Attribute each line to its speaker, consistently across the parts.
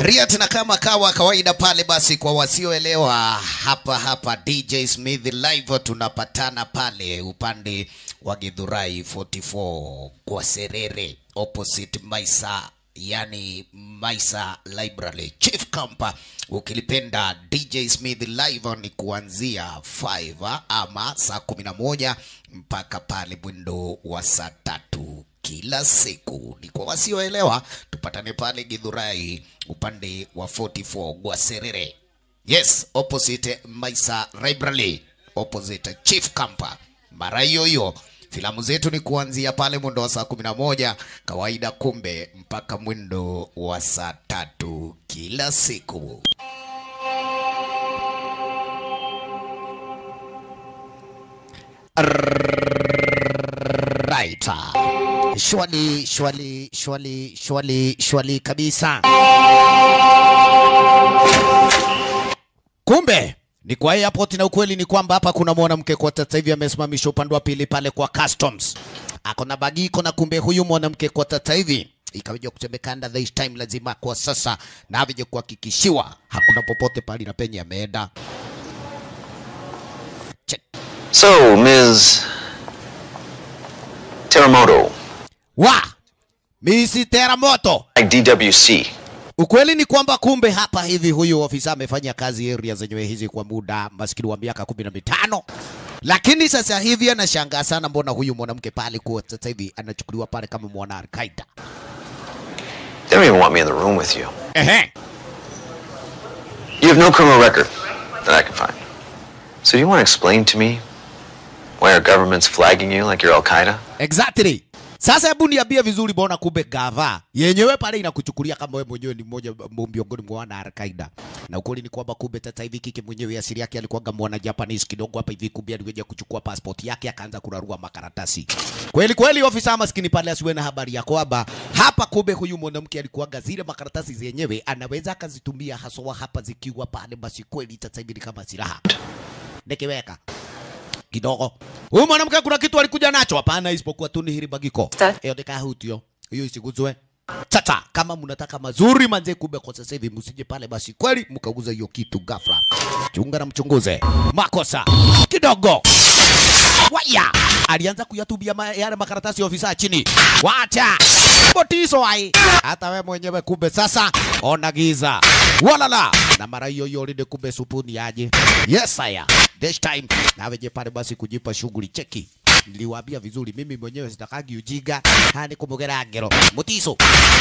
Speaker 1: Riat na kama kawa kawaida pale, basi kwa wasioelewa, hapa hapa DJ Smith live tunapatana pale upande wa Githurai 44 kwa Serere opposite Maisa, yani Maisa Library Chief Camp. Ukilipenda DJ Smith live ni kuanzia 5 ama saa 11 mpaka pale mwindo wa saa tatu kila siku. Ni kwa wasioelewa, tupatane pale Githurai upande wa 44 Gwaserere. Yes, opposite Maisa Library, opposite Chief Camp. Mara hiyo hiyo filamu zetu ni kuanzia pale mwendo wa saa kumi na moja kawaida, kumbe mpaka mwendo wa saa tatu kila siku. Right. Shwali, shwali, shwali, shwali, shwali kabisa. Kumbe ni kwa airport, na ukweli ni kwamba hapa kuna mwanamke kwa sasa hivi amesimamishwa upande wa pili pale kwa customs, ako na bagiko, na kumbe huyu mwanamke kwa sasa hivi ikaweja kusemekana this time lazima kwa sasa na avije kuhakikishiwa hakuna popote pale na penye ameenda. Check.
Speaker 2: So, Ms. Teramoto,
Speaker 1: Wa Misi Teramoto,
Speaker 2: like DWC,
Speaker 1: Ukweli ni kwamba kumbe hapa hivi huyu ofisa amefanya kazi area zenyewe hizi kwa muda maskini wa miaka kumi na mitano, lakini sasa hivi anashangaa sana, mbona huyu mwanamke pale kwa sasa hivi anachukuliwa pale kama mwana Al-Qaeda.
Speaker 2: they don't even want me in the room with you.
Speaker 1: Ehe.
Speaker 2: You have no criminal record that I can find. So, do you want to explain to me why our government's flagging you like you're Al Qaeda?
Speaker 1: Exactly. Sasa hebu niambie vizuri, bona kumbe gava yenyewe pale inakuchukulia kama wewe mwenyewe ni mmoja miongoni mwa wana Al-Qaeda. Na ukweli ni kwamba kumbe sasa hivi kike mwenyewe asili yake alikuwa mwana Japanese kidogo hapa hivi, kumbe aliweza kuchukua passport yake akaanza kurarua makaratasi. Kweli kweli, ofisa maskini pale asiwe na habari ya kwamba hapa kumbe huyu mwanamke alikuwa zile makaratasi zenyewe anaweza akazitumia haswa hapa zikiwa pale, basi kweli sasa hivi ni kama silaha. Nikiweka kidogo. Huyu mwanamke kuna kitu alikuja nacho? Hapana, isipokuwa tu ni hili bagiko.
Speaker 3: Sa-
Speaker 1: Hiyo ndika hutio. Hiyo isiguzwe. Tata, kama mnataka mazuri manze, kumbe kwa sasa hivi msije pale basi kweli mkauza hiyo kitu ghafla. Chunga na mchunguze. Makosa kidogo. Waya alianza kuyatubia ma, yale makaratasi ya ofisa chini. Wacha botiso ai, hata we mwenyewe kumbe sasa ona giza walala na mara hiyo hiyo linde kumbe supuni aje. Yes aya, this time nawe je pale basi kujipa shughuli cheki niliwaambia vizuri, mimi mwenyewe sitakagi ujiga hani kumugera ngero mutiso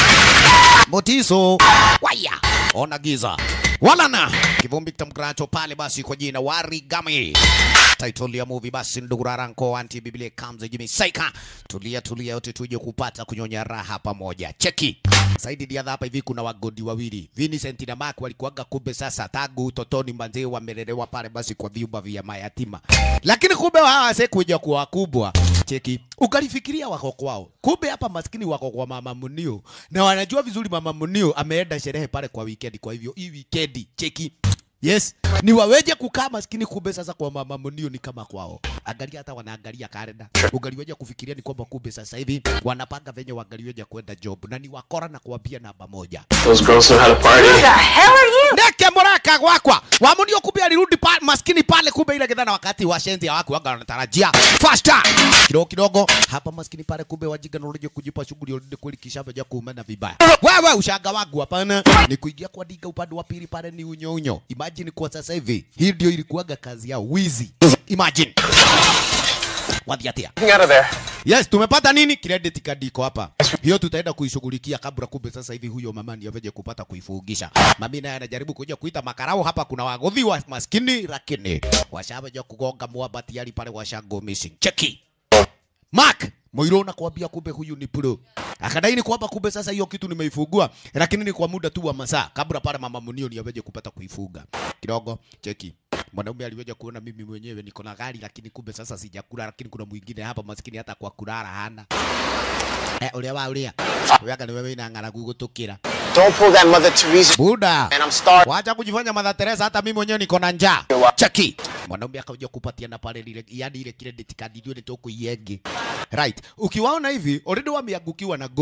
Speaker 1: mutiso waya ona giza walana kivumbi kitamkracho pale basi kwa jina Warigami title ya movie basi nduguraranko anti biblia comes Jimmy Saika tulia tulia yote tuje kupata kunyonya raha pamoja cheki Saidi dia hapa hivi kuna wagodi wawili Vincent na Mark walikuwaga kumbe sasa tangu utotoni manzee wamelelewa pale basi kwa vyumba vya mayatima lakini kumbe hawa sekuja kuwa wakubwa cheki ukalifikiria wako kwao kumbe hapa maskini wako kwa mama Munio na wanajua vizuri mama Munio ameenda sherehe pale kwa weekend kwa hivyo hii weekend cheki Yes, ni waweje kukaa maskini, kumbe sasa kwa mama Munio ni kama kwao. Angalia hata wanaangalia kalenda, ungaliweja kufikiria ni kwamba kumbe sasa hivi wanapanga venye wangaliweja kwenda job na ni wakora na kuambia namba moja
Speaker 2: Those girls know how to party.
Speaker 3: the hell are you?
Speaker 1: ndeke muraka gwakwa wa Munio kumbe alirudi pa, maskini pale, kumbe ile gedhana wakati washenzi hawako waga wanatarajia faster kidogo kidogo hapa maskini pale, kumbe wajiga na ulije kujipa shughuli ulinde kweli, kisha vaja kuumana vibaya. Wewe ushaga wangu hapana, ni kuingia kwa diga upande wa pili pale ni unyo unyo. Imagine kwa sasa hivi hii ndio ilikuwaga kazi yao, wizi. Imagine wadhiatia
Speaker 2: Getting out of there.
Speaker 1: Yes, tumepata nini? Credit card iko hapa. Hiyo tutaenda kuishughulikia kabla kumbe sasa hivi huyo mama ndiye aveje kupata kuifugisha. Mami naye anajaribu kuja kuita makarao hapa kuna wagodhi wa maskini lakini washaveja kugonga mwamba tayari pale washago missing. Cheki. Mark Moiro nakwambia kumbe huyu ni pro. Akadai ni kwamba kumbe sasa hiyo kitu nimeifugua, lakini ni kwa muda tu wa masaa kabla pale mama Munio ni aweje kupata kuifuga. Kidogo cheki. Mwanaume aliweja kuona mimi mwenyewe niko na gari lakini kumbe sasa sijakula, lakini kuna mwingine hapa maskini hata kwa kulala hana. Eh, ulia wa ulia. Uyaga ni wewe ina ng'aragu gutukira.
Speaker 4: Don't pull that Mother Teresa.
Speaker 1: Buda.
Speaker 4: Man, I'm starving.
Speaker 1: Wacha kujifanya Mother Teresa, hata mimi mwenyewe niko na njaa. Cheki. Mwanaume akaja kupatia na pale ile yani ile credit card ndio ni toko yenge. Right. Ukiwaona hivi already wameangukiwa na goli.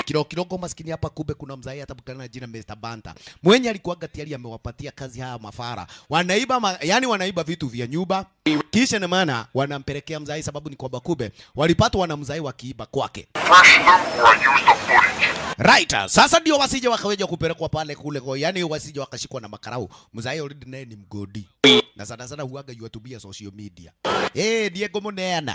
Speaker 1: kilo kidogo maskini hapa kumbe kuna mzai atabukana na jina Mr. Banta mwenye alikuwaga tayari amewapatia kazi haya mafara wanaiba ma, yani wanaiba vitu vya nyumba kisha na maana wanampelekea mzai sababu ni kwamba kumbe walipatwa na mzai wakiiba kwake
Speaker 3: Flash them or I use the footage.
Speaker 1: Right. Sasa ndio wasije wakaweja kupelekwa pale kule kwa yani wasije wakashikwa na makarau. Mzai already naye ni mgodi. Na sana sana huaga yuatumia social media. Eh, Diego Moneana.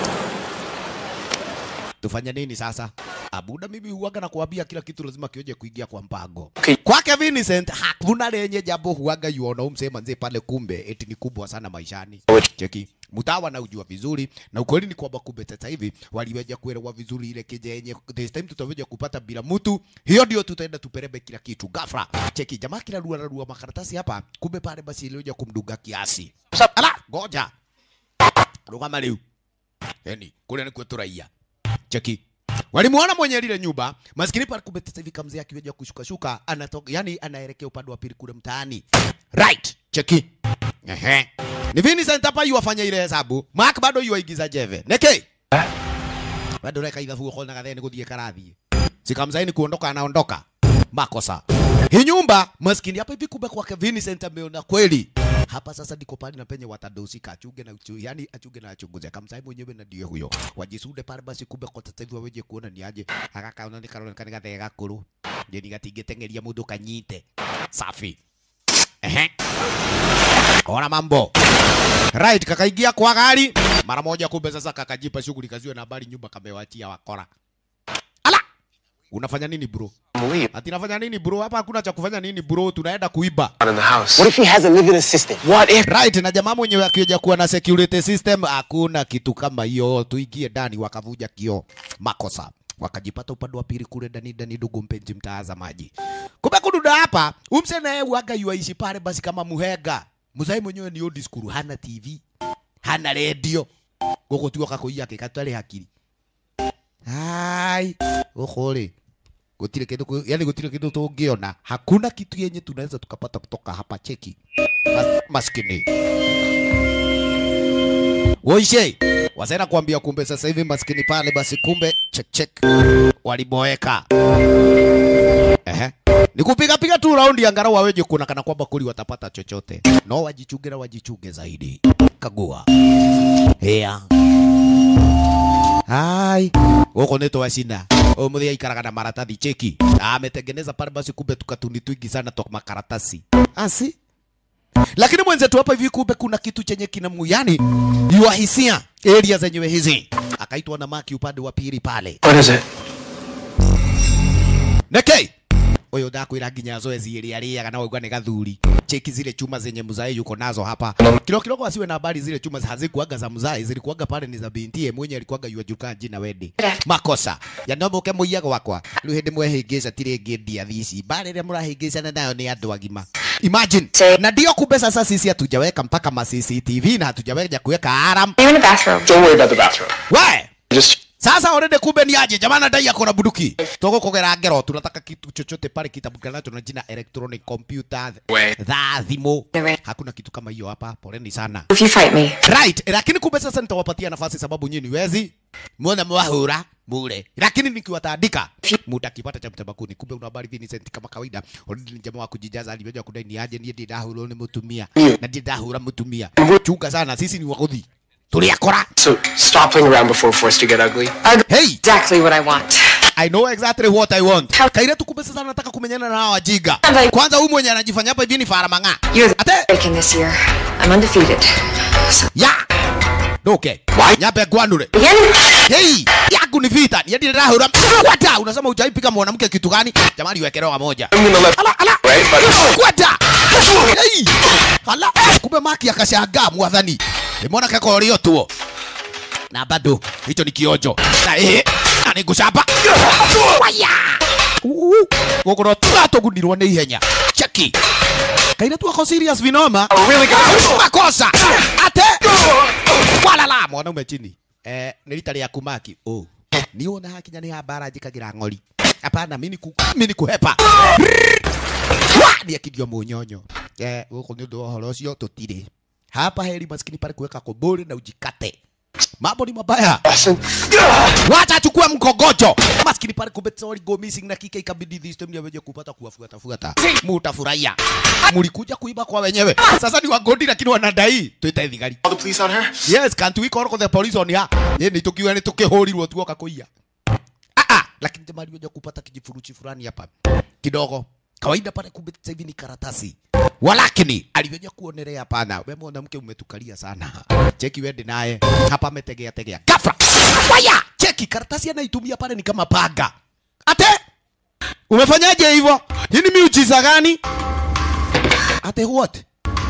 Speaker 1: Tufanye nini sasa? Abuda mimi huaga na kuambia kila kitu lazima kioje kuingia kwa mpango.
Speaker 2: Okay.
Speaker 1: Kwake Vincent hakuna lenye jambo huaga yuona umsema nzee pale kumbe eti ni kubwa sana maishani. Cheki. Mtawa na ujua vizuri na ukweli ni kwamba kumbe sasa hivi waliweja kuelewa vizuri ile keje yenye this time tutaweja kupata bila mtu. Hiyo ndio tutaenda tuperebe kila kitu ghafla. Cheki jamaa kila rua rua makaratasi hapa kumbe pale basi iliweja kumduga kiasi. Ala, ngoja. Rugama leo. Yani kule ni kwetu raia. Cheki. Walimuona mwenye lile nyumba, maskini pale kumbe sasa hivi kamzee akiweja kushuka shuka, anatoka yani anaelekea upande wa pili kule mtaani. Right. Cheki. Ehe. Ni Vincent hapa yu afanya ile hesabu. Mark bado yu aigiza jeve. Neke. Bado reka ithabu kwa na gatheni kuthie karathi. Sikamzaini kuondoka anaondoka. Makosa. Hii nyumba maskini hapa hivi kumbe kwake Vincent ameona kweli. Hapa sasa ndiko pale na penye watadosika achunge na uchu, yani achunge na achunguze kamsai mwenyewe na ndiye huyo. Wajisude pale basi kumbe kwa sasa hivi waweje kuona ni aje. Akaka unaona karona kana gathe gakuru. Je ni gatingetengeria mundu kanyite. Safi. Ehe. Ona mambo. Right, kakaingia kwa gari mara moja, kumbe sasa kakajipa shughuli kaziwe na habari nyumba kamewachia wakora. Ala, unafanya nini bro?
Speaker 2: I'm leaving.
Speaker 1: Ati nafanya nini bro? Hapa hakuna cha kufanya nini bro, tunaenda kuiba.
Speaker 2: Not in the house.
Speaker 4: What if he has a living assistant?
Speaker 2: What if?
Speaker 1: Right, na jamaa mwenyewe akija kuwa na security system, hakuna kitu kama hiyo. Tuingie ndani, wakavuja kio makosa wakajipata upande wa pili kule ndani ndani, ndugu mpenzi mtazamaji. Kumbe kududa hapa umse naye waga yuaishi pale basi kama muhega. Mzai mwenyewe ni old school, hana TV, hana radio. Goko tu akakoia kikatale hakiri. Hai, ukole. Gutire kitu ku- yani gutire kitu tungiona. Hakuna kitu yenye tunaweza tukapata kutoka hapa cheki. Mas, maskini. Woishe, wasena kuambia kumbe sasa hivi maskini pale basi kumbe check check waliboeka. Ehe. Ni kupiga piga tu raundi angalau waweje kuona kana kwamba kuli watapata chochote. No wajichunge na wajichunge zaidi. Kagua. Hea. Hai. Goko neto washina. O muthia ikaraga na maratathi cheki. Ametengeneza pale basi kumbe tukatuni twingi sana toka makaratasi. Asi? Lakini mwenzetu hapa hivi kumbe kuna kitu chenye kinamu yani yuahisia area zenyewe hizi. Akaitwa na Maki upande wa pili pale.
Speaker 2: What is it?
Speaker 1: Neke uyu ndakwira nginya zoezi iria riaga na waigua ni gathuri cheki zile chuma zenye mzai yuko nazo hapa kilo kidogo asiwe na habari zile chuma hazikuaga za mzai zilikuaga pale ni za binti mwenye alikuaga yuajulikana jina wedi makosa ya nomuke muiyaga wakwa riu hindi mwehingica tiri ngindia thici mbara iria murahingicana nayo ni andu agima imagine na ndio kumbe sasa sisi hatujaweka mpaka ma CCTV na hatujaweja kuweka alarm
Speaker 5: I'm in the bathroom.
Speaker 2: Don't worry about the bathroom.
Speaker 1: we
Speaker 2: Just
Speaker 1: sasa already kumbe ni aje jamani nadai ako na bunduki togo kogera ngero tunataka kitu chochote pale kitabukanacho na jina electronic computer
Speaker 2: We.
Speaker 1: dha thimo
Speaker 5: Ewe.
Speaker 1: hakuna kitu kama hiyo hapa poleni sana
Speaker 5: If you fight me,
Speaker 1: right lakini kumbe sasa nitawapatia nafasi sababu nyinyi ni wezi muone mwahura mure lakini nikiwataandika muda kipata cha mtabakuni kumbe una habari Vincent kama kawaida already ni jamaa wa kujijaza alivyoja kudai ni aje ndiye ndahura ni mutumia na ndiye ndahura mutumia chunga sana sisi ni wagodhi tuliakora
Speaker 2: so stop playing around before we're forced to get ugly.
Speaker 1: hey
Speaker 5: exactly what I want.
Speaker 1: I know exactly what I want.
Speaker 5: How-
Speaker 1: Kaire tu kumbe sasa nataka kumenyana na hawa wajiga.
Speaker 5: I'm like-
Speaker 1: Kwanza huyu mwenye anajifanya hapa hivi ni fara mang'a.
Speaker 5: You're the
Speaker 1: Ate
Speaker 5: breaking this year. I'm undefeated. So,
Speaker 1: ya. Doke. Nyape gwanure.
Speaker 5: again,
Speaker 1: Hey, yangu ni vita. Ni hadi rahura. Kwata, unasema hujaipiga mwanamke kitu gani? Jamani wekelewa moja.
Speaker 2: I'm gonna let
Speaker 1: Ala ala.
Speaker 2: right, but
Speaker 1: Kwata. Hey. Ala, kumbe maki akashangaa mwathani. Nimeona kako lio tuo. Na bado hicho ni kionjo. Na eh, na nigucamba. Waya. Gũkũ no tũratũgunirwo nĩ ihenya cheki kaire tu ako serious vinoma
Speaker 2: really gonna
Speaker 1: makosa ate walala mwanaume chini eh, nĩ rita rĩaku maki oh. ni wona hakinya nĩ hambara njĩkagĩra ng'ori hapana mimi ku, mimi kuhepa Wa! nĩekirio mũnyonyo eh, gũkũ nĩ ũndũ wa ũhoro ũcio tũtirĩ hapa heri maskini pale kuweka kobori na ujikate mambo ni mabaya
Speaker 4: Listen.
Speaker 1: wacha achukue mkogojo maskini pale kumbe sorry go missing na kika ikabidi this time yaweje kupata kuwafuata fuata mutafurahia mlikuja kuiba kwa wenyewe sasa ni wagodi lakini wanadai tuite thigari
Speaker 4: Call the police on her?
Speaker 1: yes can't we call the police on ya ye ni tukiwa ni tukihurirwo tuoka kuia ah ah lakini jamaa aliweza kupata kijifuruchi fulani hapa kidogo kawaida pale kumbe sasa hivi ni karatasi walakini aliweza kuonelea hapana we mwanamke umetukalia sana cheki wende naye hapa ametegea tegea gafra waya cheki karatasi anaitumia pale ni kama paga ate umefanyaje hivyo hii ni miujiza gani ate what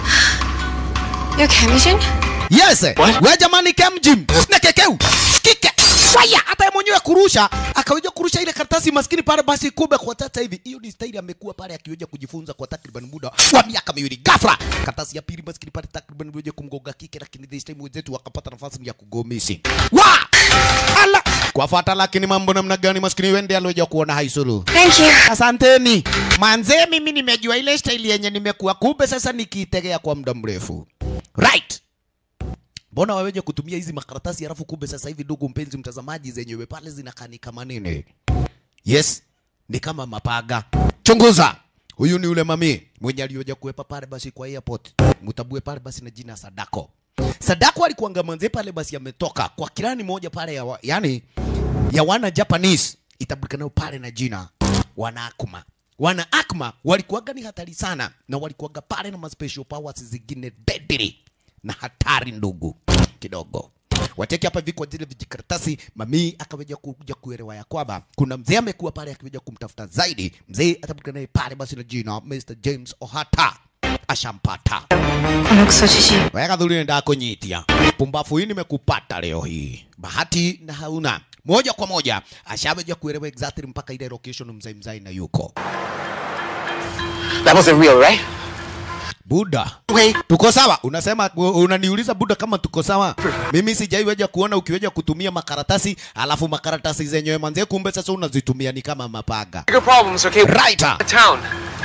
Speaker 5: You okay, Mission?
Speaker 1: Yes. We jamani kem gym. Nekekeu. Kike. Waya hata yeye mwenyewe kurusha akaweza kurusha ile karatasi maskini pale basi kumbe kwa sasa hivi hiyo ni staili amekuwa pale akiweza kujifunza kwa takriban muda wa miaka miwili. Ghafla karatasi ya pili maskini pale takriban weje kumgonga kike lakini this time wenzetu wakapata nafasi ya kugomisi. Wa! Ala! Kwa fata lakini mambo namna gani maskini wende alioja kuona haisulu.
Speaker 5: Thank you.
Speaker 1: Asanteni. Manze mimi nimejua ile staili yenye nimekuwa kumbe sasa nikiitegea kwa muda mrefu. Right. Mbona waweje kutumia hizi makaratasi halafu kumbe sasa hivi ndugu mpenzi mtazamaji zenyewe pale zinakaa ni kama nini? Yes, ni kama mapaga. Chunguza. Huyu ni ule mami mwenye alioja kuwepa pale basi kwa airport. Mutabue pale basi na jina Sadako. Sadako alikuanga manze pale basi ametoka kwa kirani moja pale ya wa, yani ya wana Japanese itabulikana pale na jina wana Akuma. Wana Akuma walikuwaga ni hatari sana na walikuwaga pale na ma special powers zingine deadly na hatari ndugu kidogo. Wateki hapa hivi kwa zile vijikaratasi, mami akaweja kuja kuelewa ya kwamba kuna mzee amekuwa pale akiweja kumtafuta zaidi. Mzee atabulikana naye pale basi na jina Mr. James Ohata ashampata.
Speaker 5: このクソじじい
Speaker 1: Weka dhuri nenda kunyitia. Pumbafu hii nimekupata leo hii. Bahati na hauna. Moja kwa moja ashaweja kuelewa exactly mpaka ile location mzai mzai na yuko.
Speaker 4: That wasn't real, right?
Speaker 1: Buda.
Speaker 4: Wait.
Speaker 1: Tuko sawa? Unasema unaniuliza Buda kama tuko sawa? Mimi sijaiweja kuona ukiweja kutumia makaratasi alafu makaratasi zenyewe manze kumbe sasa unazitumia ni kama mapaga.
Speaker 4: Bigger problems, okay?
Speaker 1: Right.
Speaker 4: Town.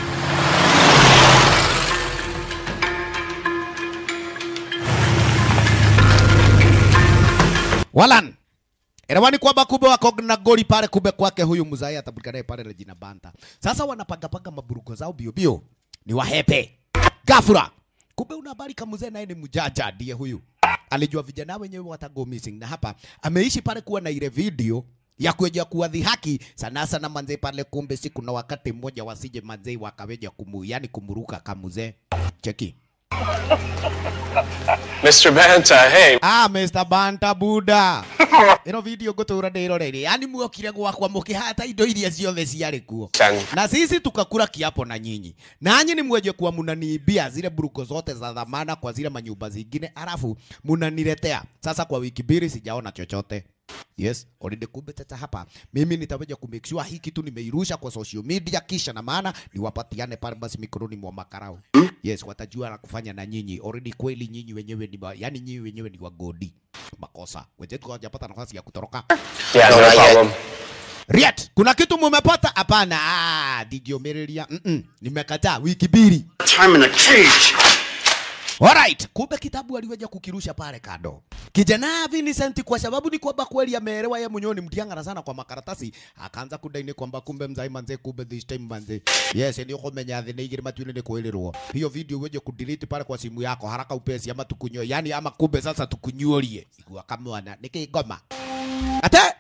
Speaker 1: Walan. Elewani kwamba kumbe wako na goli pale kumbe kwake huyu mzai atabulikana naye pale na jina Banta. Sasa wanapagapaga maburugo zao bio bio. Ni wahepe. Gafura. Kumbe una habari kama mzee naye ni mjaja ndiye huyu. Alijua vijana wenyewe watago missing na hapa ameishi pale kuwa na ile video ya kuja kuwadhihaki sana sana manze pale, kumbe si kuna wakati mmoja wasije manze wakaweja kumu, yani kumuruka kamuzee. Cheki.
Speaker 4: Mr. Banta, hey.
Speaker 1: Ah, Mr. Banta Buda. Ino video ngutura ndirorere. Yani muokire gwakwa mukihata indo iria ciothe ciarĩ kuo.
Speaker 4: Tani.
Speaker 1: Na sisi tukakula kiapo na nyinyi. Nanyi ni mweje kuwa munaniibia zile buruko zote za dhamana kwa zile manyumba zingine, alafu munaniletea. Sasa kwa wiki mbili sijaona chochote. Yes, already kumbe sasa hapa mimi nitaweja ku make sure hii kitu nimeirusha kwa social media, kisha na maana niwapatiane pale basi mikononi mwa makarau. Yes, watajua la kufanya na nyinyi. Already kweli nyinyi wenyewe ni wa- yani nyinyi wenyewe ni wagodi. Makosa. Wenzetu hawajapata nafasi ya kutoroka.
Speaker 4: Yeah, no,
Speaker 2: No, not yet.
Speaker 4: problem.
Speaker 1: Riet, kuna kitu mumepata? Hapana. Ah, digiomereria. Mm -mm. Nimekataa wiki mbili.
Speaker 4: Time in the cage.
Speaker 1: Alright, kumbe kitabu aliweja kukirusha pale kado. Kijana Vincent kwa sababu ni kwamba kweli ameelewa yeye mwenyewe ni mtiangana sana kwa makaratasi, akaanza kudaini kwamba kumbe mzai manze kumbe this time manze. Yes, ndio kumenya thine igiri matuine ni kuelirwo. Hiyo video uweje kudelete pale kwa simu yako haraka upesi ama tukunyo. Yani ama kumbe sasa tukunyuorie. Igua kamwana nikigoma. Ate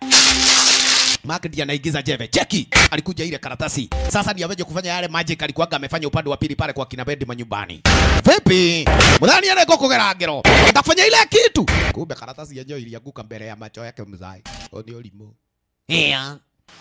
Speaker 1: Mark ndiye anaigiza jeve. Cheki, alikuja ile karatasi. Sasa ndiye aweje kufanya yale magic alikuwaga amefanya upande wa pili pale kwa kina Bedi manyumbani. Vipi? Mudhani anako kugeragero. Ndafanya ile kitu. Kumbe karatasi yenyewe ilianguka mbele ya macho yake mzai. Oni olimo. Yeah.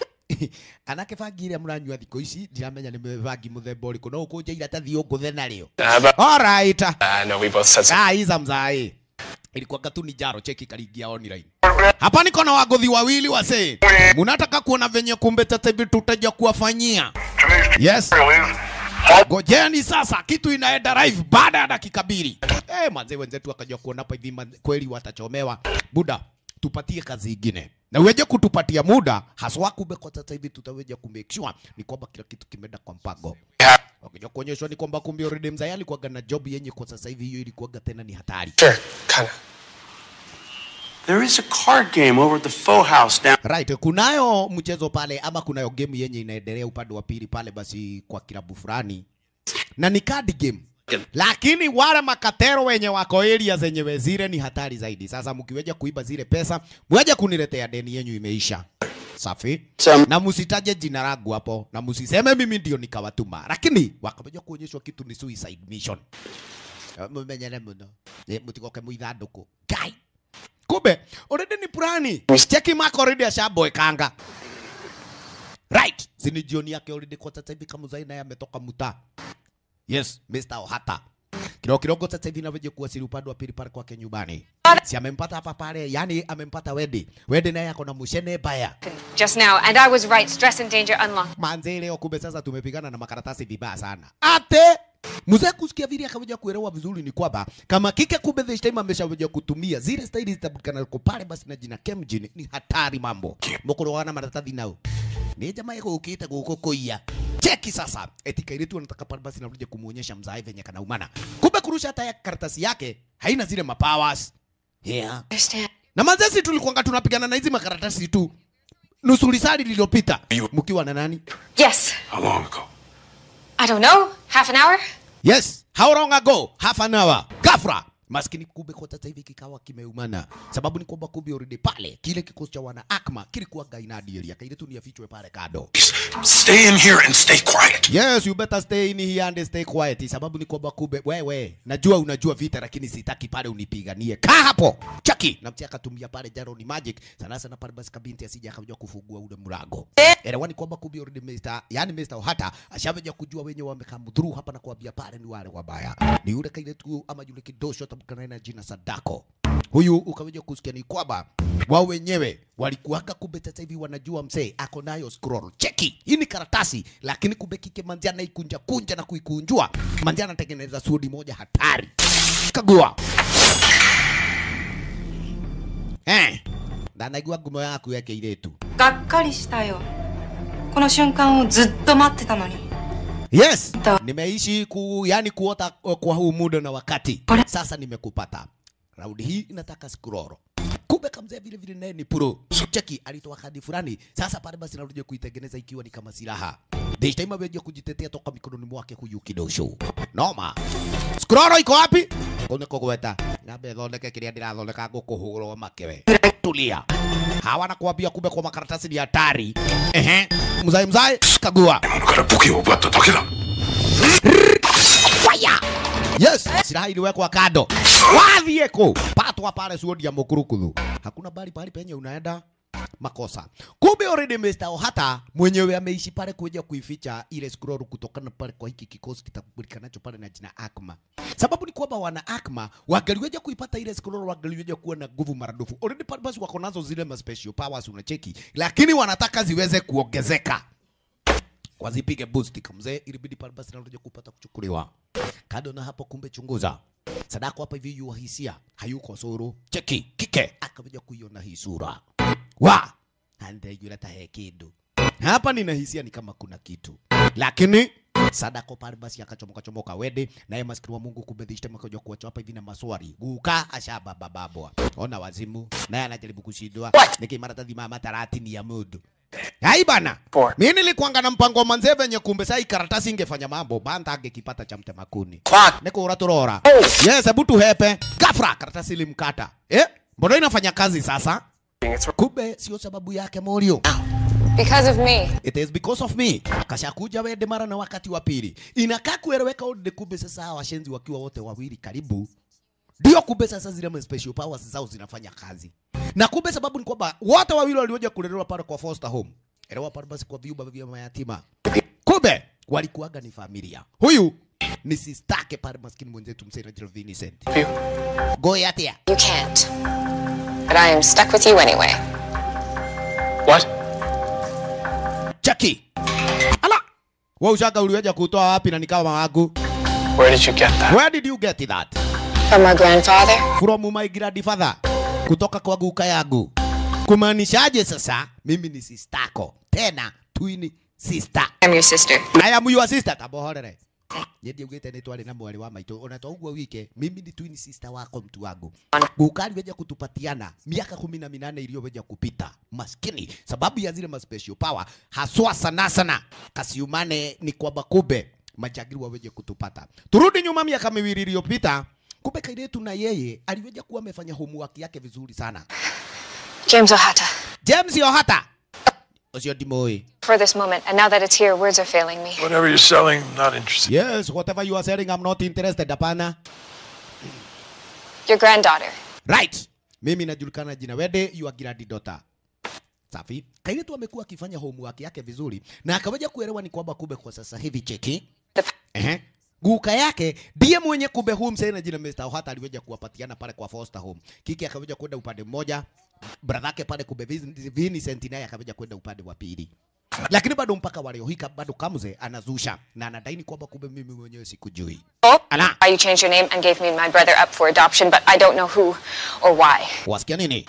Speaker 1: anake bangi iria muranyua thikå ici ndiramenya nä bangi må themba å rä kå no å kå nja iratathi å ngå the narä
Speaker 4: Uh, but,
Speaker 1: Alright.
Speaker 4: I know we both said something.
Speaker 1: Ah, iza mzai. Ilikuwa katuni jaro cheki kalingia online. Hapa niko na wagodhi wawili wase. Munataka kuona venye kumbe tata hivi tutaja kuwafanyia. Yes. Ngojeni sasa kitu inaenda live baada ya dakika mbili. Eh, manze wenzetu wakaja kuona hapa hivi manze, kweli watachomewa. Buda, tupatie kazi ingine. Na uweje kutupatia muda haswa kumbe kwa sasa hivi tutaweja ku make sure ni kwamba kila kitu kimeenda kwa mpango. Wakija kuonyeshwa ni kwamba kumbe already mzee alikuwa na job yenye kwa sasa hivi hiyo ilikuwa tena ni hatari.
Speaker 4: Sure, kinda.
Speaker 6: There is a card game over at the Faux House down.
Speaker 1: Right, kunayo mchezo pale ama kunayo game yenye inaendelea upande wa pili pale basi kwa kilabu fulani na ni card game lakini wale makatero wenye wako area zenye zile ni hatari zaidi. Sasa mkiweja kuiba zile pesa, mweje kuniletea deni yenyu imeisha. Safi.
Speaker 6: Sam-
Speaker 1: Na msitaje jina langu hapo na msiseme mimi ndio nikawatuma, lakini wakameja kuonyeshwa kitu ni suicide mission. Eh, Mumenyere muno. Eh, Mutigoke muithanduku. Kai. Kumbe already ni plani. Cheki Mark already ashaboekanga. Right. Sini jioni yake already kwa sasa hivi kama Zaina ametoka muta. Yes, Mr. Ohata. Kidogo kidogo sasa hivi navyoje kuwasili upande wa pili pale kwake nyumbani. Si amempata hapa pale, yani amempata Wedi. Wedi naye ako na mushene baya.
Speaker 5: Just now, and I was right. Stress and danger unlocked.
Speaker 1: Manze leo kumbe sasa tumepigana na makaratasi vibaya sana. Ate Mzee kusikia vile akaweza kuelewa vizuri ni kwamba kama kike kumbe this time ameshaweza kutumia zile staili zitabulikana kwa pale basi na jina Kemjin ni hatari mambo. Mokoro wana maratathi nao. Ni jamaa yako ukiita guko koia. Cheki sasa. Eti kairitu anataka pale basi nakuja kumuonyesha mzae venye kana umana. Kumbe kurusha hata ya karatasi yake haina zile mapowers. Yeah.
Speaker 5: Understand?
Speaker 1: Na manzesi tulikuanga tunapigana na hizi makaratasi tu. Nusu lisali lililopita. Mkiwa na nani?
Speaker 5: Yes.
Speaker 4: How long ago?
Speaker 5: I don't know. Half an hour?
Speaker 1: Yes, how long ago? Half an hour. Gafra. Maskini kumbe kwa sasa hivi kikawa kimeumana. Sababu ni kwamba kumbe already pale kile kikosi cha wana Akma kilikuwa gainadi area. Kaile tu ni afichwe pale kado.
Speaker 4: Stay in here and stay quiet.
Speaker 1: Yes, you better stay in here and stay quiet. Sababu ni kwamba kumbe wewe, najua unajua vita lakini sitaki pale unipiganie. Kaa hapo. Chaki. Na mtia akatumia pale jaro ni magic. Sana sana pale basi kabinti asije akajua kufungua ule mlango. Elewa ni kwamba kumbe already Mr. yani Mr. Ohata ashaveja kujua wenye wamekamdhuru hapa na kuambia pale ni wale wabaya. Ni yule kaile tu ama yule kidosho tabukana na jina Sadako. Huyu ukaweja kusikia ni kwamba wao wenyewe walikuwaka kumbe sasa hivi wanajua msee ako nayo scroll. Cheki, hii ni karatasi, lakini kumbe kike manzia anaikunja kunja na kuikunjua. Manzia anatengeneza sudi moja hatari. Kagua. Eh. Na naigua ngumo yaku yake ile tu.
Speaker 7: がっかりしたよこの瞬間をずっと待ってたのに
Speaker 1: Yes,
Speaker 7: Ta-
Speaker 1: nimeishi ku, yani kuota uh, kwa huu muda na wakati.
Speaker 7: Pole.
Speaker 1: Sasa nimekupata. Raundi hii inataka scroll. Kumbe kamzee vile vile naye ni pro. Cheki alitoa kadi fulani. Sasa pale basi narudia kuitengeneza ikiwa ni kama silaha. This time ameja kujitetea toka mikononi mwake huyu kidosho. Noma. Scroll iko wapi? Kone kogweta. Ngabe thondeke kiria ndirathondeka ngukuhurwo makewe. Tulia. Hawa nakwambia kumbe kwa makaratasi ni hatari. Ehe. Mzai mzai kagua.
Speaker 4: から武器を奪っただけだ。
Speaker 1: Fire! Yes, silaha iliwekwa kando. Wathiĩ kũ? Patwa pale suodi ya mũkurukuthu. Hakuna bali pale penye unaenda makosa. Kumbe already Mr. Ohata mwenyewe ameishi pale kuja kuificha ile scroll kutokana pale kwa hiki kikosi kitakubulikanacho pale na jina Akma. Sababu ni kwamba wana Akma wangaliweja kuipata ile scroll, wangaliweja kuwa na nguvu maradufu. Already pale basi wako nazo zile ma special powers unacheki, lakini wanataka ziweze kuongezeka wazipige boost kamzee, ilibidi pale basi narudia kupata kuchukuliwa. Kado na hapo, kumbe chunguza Sadako hapa hivi yu hisia hayuko suru cheki kike akakuja kuiona hii sura wa andeigwira tahe kindu hapa, nina hisia ni kama kuna kitu, lakini Sadako pale basi akachomoka chomoka wede naye maskini wa Mungu kumbe dhishta makaja kuacha hapa hivi na maswali guka ashababa babwa ona wazimu naye anajaribu kushindwa nikimarata mama taratini ya mudu Hai bana.
Speaker 4: Four.
Speaker 1: Mimi nilikuanga na mpango wa manze venye kumbe sai karatasi ingefanya mambo banda angekipata cha mtema kuni.
Speaker 4: Clock.
Speaker 1: Niko uraturora. Yes, hebu tuhepe. Gafra karatasi ilimkata. Eh? Mbona inafanya kazi sasa?
Speaker 4: It's
Speaker 1: Kumbe sio sababu yake Morio.
Speaker 5: Because of me.
Speaker 1: It is because of me. Kashakuja wede mara na wakati wa pili. Inakaa kueleweka ode kumbe sasa hawa washenzi wakiwa wote wawili karibu. Ndio kumbe sasa zile ma special powers zao zinafanya kazi. Na kumbe sababu ni kwamba wote wawili walioja kulelewa pale kwa foster home. Elewa pale basi kwa vyumba vya mayatima. Kumbe walikuwaga ni familia. Huyu ni sistake pale maskini mwenzetu msee Rachel Vincent.
Speaker 4: you.
Speaker 1: Go yatia.
Speaker 5: You can't. But I am stuck with you anyway.
Speaker 4: What?
Speaker 1: Chucky. Ala. Wewe ushaka uliweja kutoa wapi na nikawa wangu?
Speaker 4: Where did you get that?
Speaker 1: Where did you get that?
Speaker 5: From my grandfather?
Speaker 1: from my grandfather, kutoka kwa guka yangu. Kumaanishaje sasa? Mimi ni sistako tena twin sister.
Speaker 5: I'm your sister.
Speaker 1: I am your sister. Tabohorere. Yeye ndiugite ni twari na mwari wa maitu ona to uguo wike mimi ni twin sister wako mtu wangu gukari weja kutupatiana miaka kumi na minane iliyoweja kupita maskini sababu ya zile ma special power haswa sana sana kasiumane ni kwamba kube majagiri waweje kutupata turudi nyuma miaka miwili iliyopita kumbe kairetu na yeye aliweja kuwa amefanya homework yake vizuri sana
Speaker 5: James Ohata.
Speaker 1: James Ohata ucio ndimũĩ
Speaker 5: For this moment, and now that it's here, words are failing me.
Speaker 4: Whatever you're selling, not interested.
Speaker 1: yes whatever you are selling I'm not interested hapana
Speaker 5: Your granddaughter.
Speaker 1: right mimi najulikana jina wede you are granddaughter safi kairetu amekuwa akifanya homework yake vizuri na akaweja kuelewa ni kwamba kumbe kwa sasa hivi cheki
Speaker 5: The
Speaker 1: Ehe. Guka yake ndiye mwenye kumbe huu msee na jina Mr. Ohata aliweja kuwapatiana pale kwa foster home. Kiki akaweja kwenda upande mmoja, brother yake pale kumbe Vin- Vincent naye akaweja kwenda upande wa pili. Lakini bado mpaka waliohika bado Kamze anazusha na anadaini kwamba kumbe mimi mwenyewe sikujui. Ala,
Speaker 5: Why you changed your name and gave me and my brother up for adoption, but I don't know who or why.
Speaker 1: wasikia nini?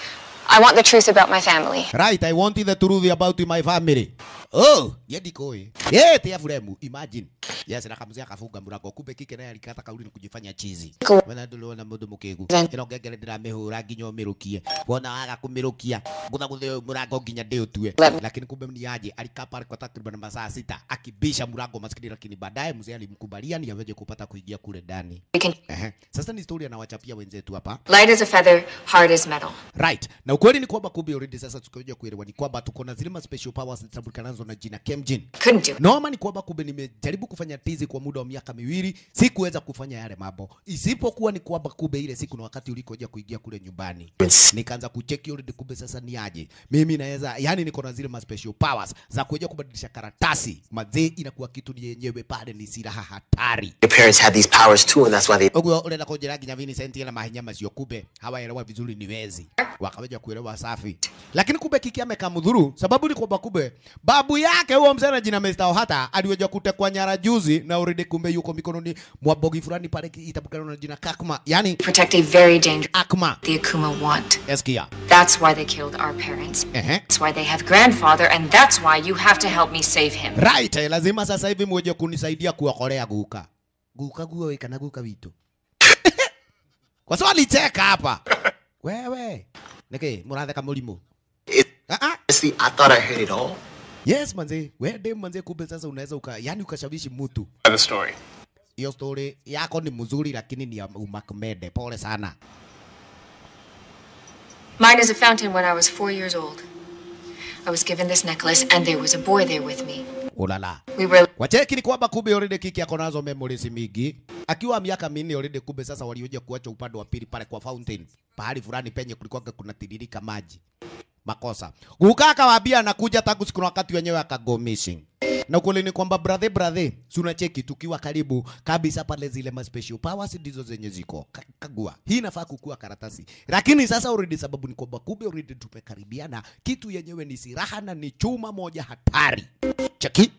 Speaker 5: I want the truth about my family.
Speaker 1: Right, I want the truth about my family. Oh, yedi koi. Yeah, tia furemu. Imagine. Yes, na kamzia akafunga mlango. Kumbe kike naye alikata kauli ni kujifanya chizi.
Speaker 5: Cool.
Speaker 1: Wena ndulona mundu mukigu.
Speaker 5: Then-
Speaker 1: Ino ngengere ndiramihura nginya umirukie. Wona waga kumirukia. Ngutha guthe murango nginya ndiutue.
Speaker 5: Let-
Speaker 1: Lakini kumbe ni aje alikaa pale kwa takriban masaa sita akibisha mlango maskini, lakini baadaye mzee alimkubalia ni aweje kupata kuingia kule ndani.
Speaker 5: We can
Speaker 1: Ehe. Sasa ni story anawachapia wenzetu hapa.
Speaker 5: light as a feather, hard as metal.
Speaker 1: Right. Na ukweli ni kwamba kumbe already sasa tukaja kuelewa ni kwamba tuko na zile ma special powers zinatambulikanazo na jina Kemjin.
Speaker 5: Couldn't do it.
Speaker 1: Noma ni kwamba kumbe nimejaribu kufanya tizi kwa muda wa miaka miwili, sikuweza kufanya yale mambo. Isipokuwa ni kwamba kumbe ile siku na wakati ulikoja kuingia kule nyumbani. Nikaanza kucheki already kumbe sasa ni aje. Mimi naweza yani niko na zile ma special powers za kuja kubadilisha karatasi. Mazee inakuwa kitu ni yenyewe pale ni silaha hatari.
Speaker 8: Your parents had these powers too, and that's why they
Speaker 1: Oguo urenda kunjira nginya Vincent na mahinya macio kumbe hawaelewa vizuri ni wezi wakaweja kuelewa safi, lakini kumbe kiki amekamudhuru, sababu ni kwamba kumbe babu yake huo mzee na jina Mr. Ohata aliweja kutekwa nyara juzi na already kumbe yuko mikononi mwa bogi fulani pale itabukana na jina Kakma, yani
Speaker 5: Protect a very dangerous
Speaker 1: Akma.
Speaker 5: the Akuma want.
Speaker 1: Eskia.
Speaker 5: That's why they killed our parents.
Speaker 1: Ehe.
Speaker 5: That's why they have grandfather, and that's why you have to help me save him.
Speaker 1: Right, eh, lazima sasa hivi mweje kunisaidia kuokolea guka. Guka guo we kana guka witu. Kwa sababu alicheka hapa. Wewe. Niki, muratheka mulimu.
Speaker 8: It,
Speaker 1: Ah ah.
Speaker 8: honestly, I thought I heard it all.
Speaker 1: Yes manze, wewe dem manze, kumbe sasa unaweza uka, yani ukashawishi mtu.
Speaker 4: By the story.
Speaker 1: Hiyo story yako ni mzuri, lakini ni ya umakmede. Pole sana.
Speaker 5: Mine is a fountain when I was four years old. I was given this necklace, and there was a boy there with me.
Speaker 1: Ulala.
Speaker 5: We were
Speaker 1: Wacheki ni kwamba kumbe already kiki ako nazo memories mingi. Akiwa miaka minne already kumbe sasa walioja kuacha upande wa pili pale kwa fountain. Pahali fulani penye kulikuwa kuna tiririka maji. Makosa. Guka akawaambia anakuja tangu siku na wakati wenyewe akago missing. Na ukweli ni kwamba brother brother, si unacheki tukiwa karibu kabisa pale zile ma special powers ndizo zenye ziko. Ka- Kagua. Hii inafaa kukua karatasi. Lakini sasa already sababu ni kwamba kumbe already tumekaribiana kitu yenyewe ni silaha na ni chuma moja hatari. Cheki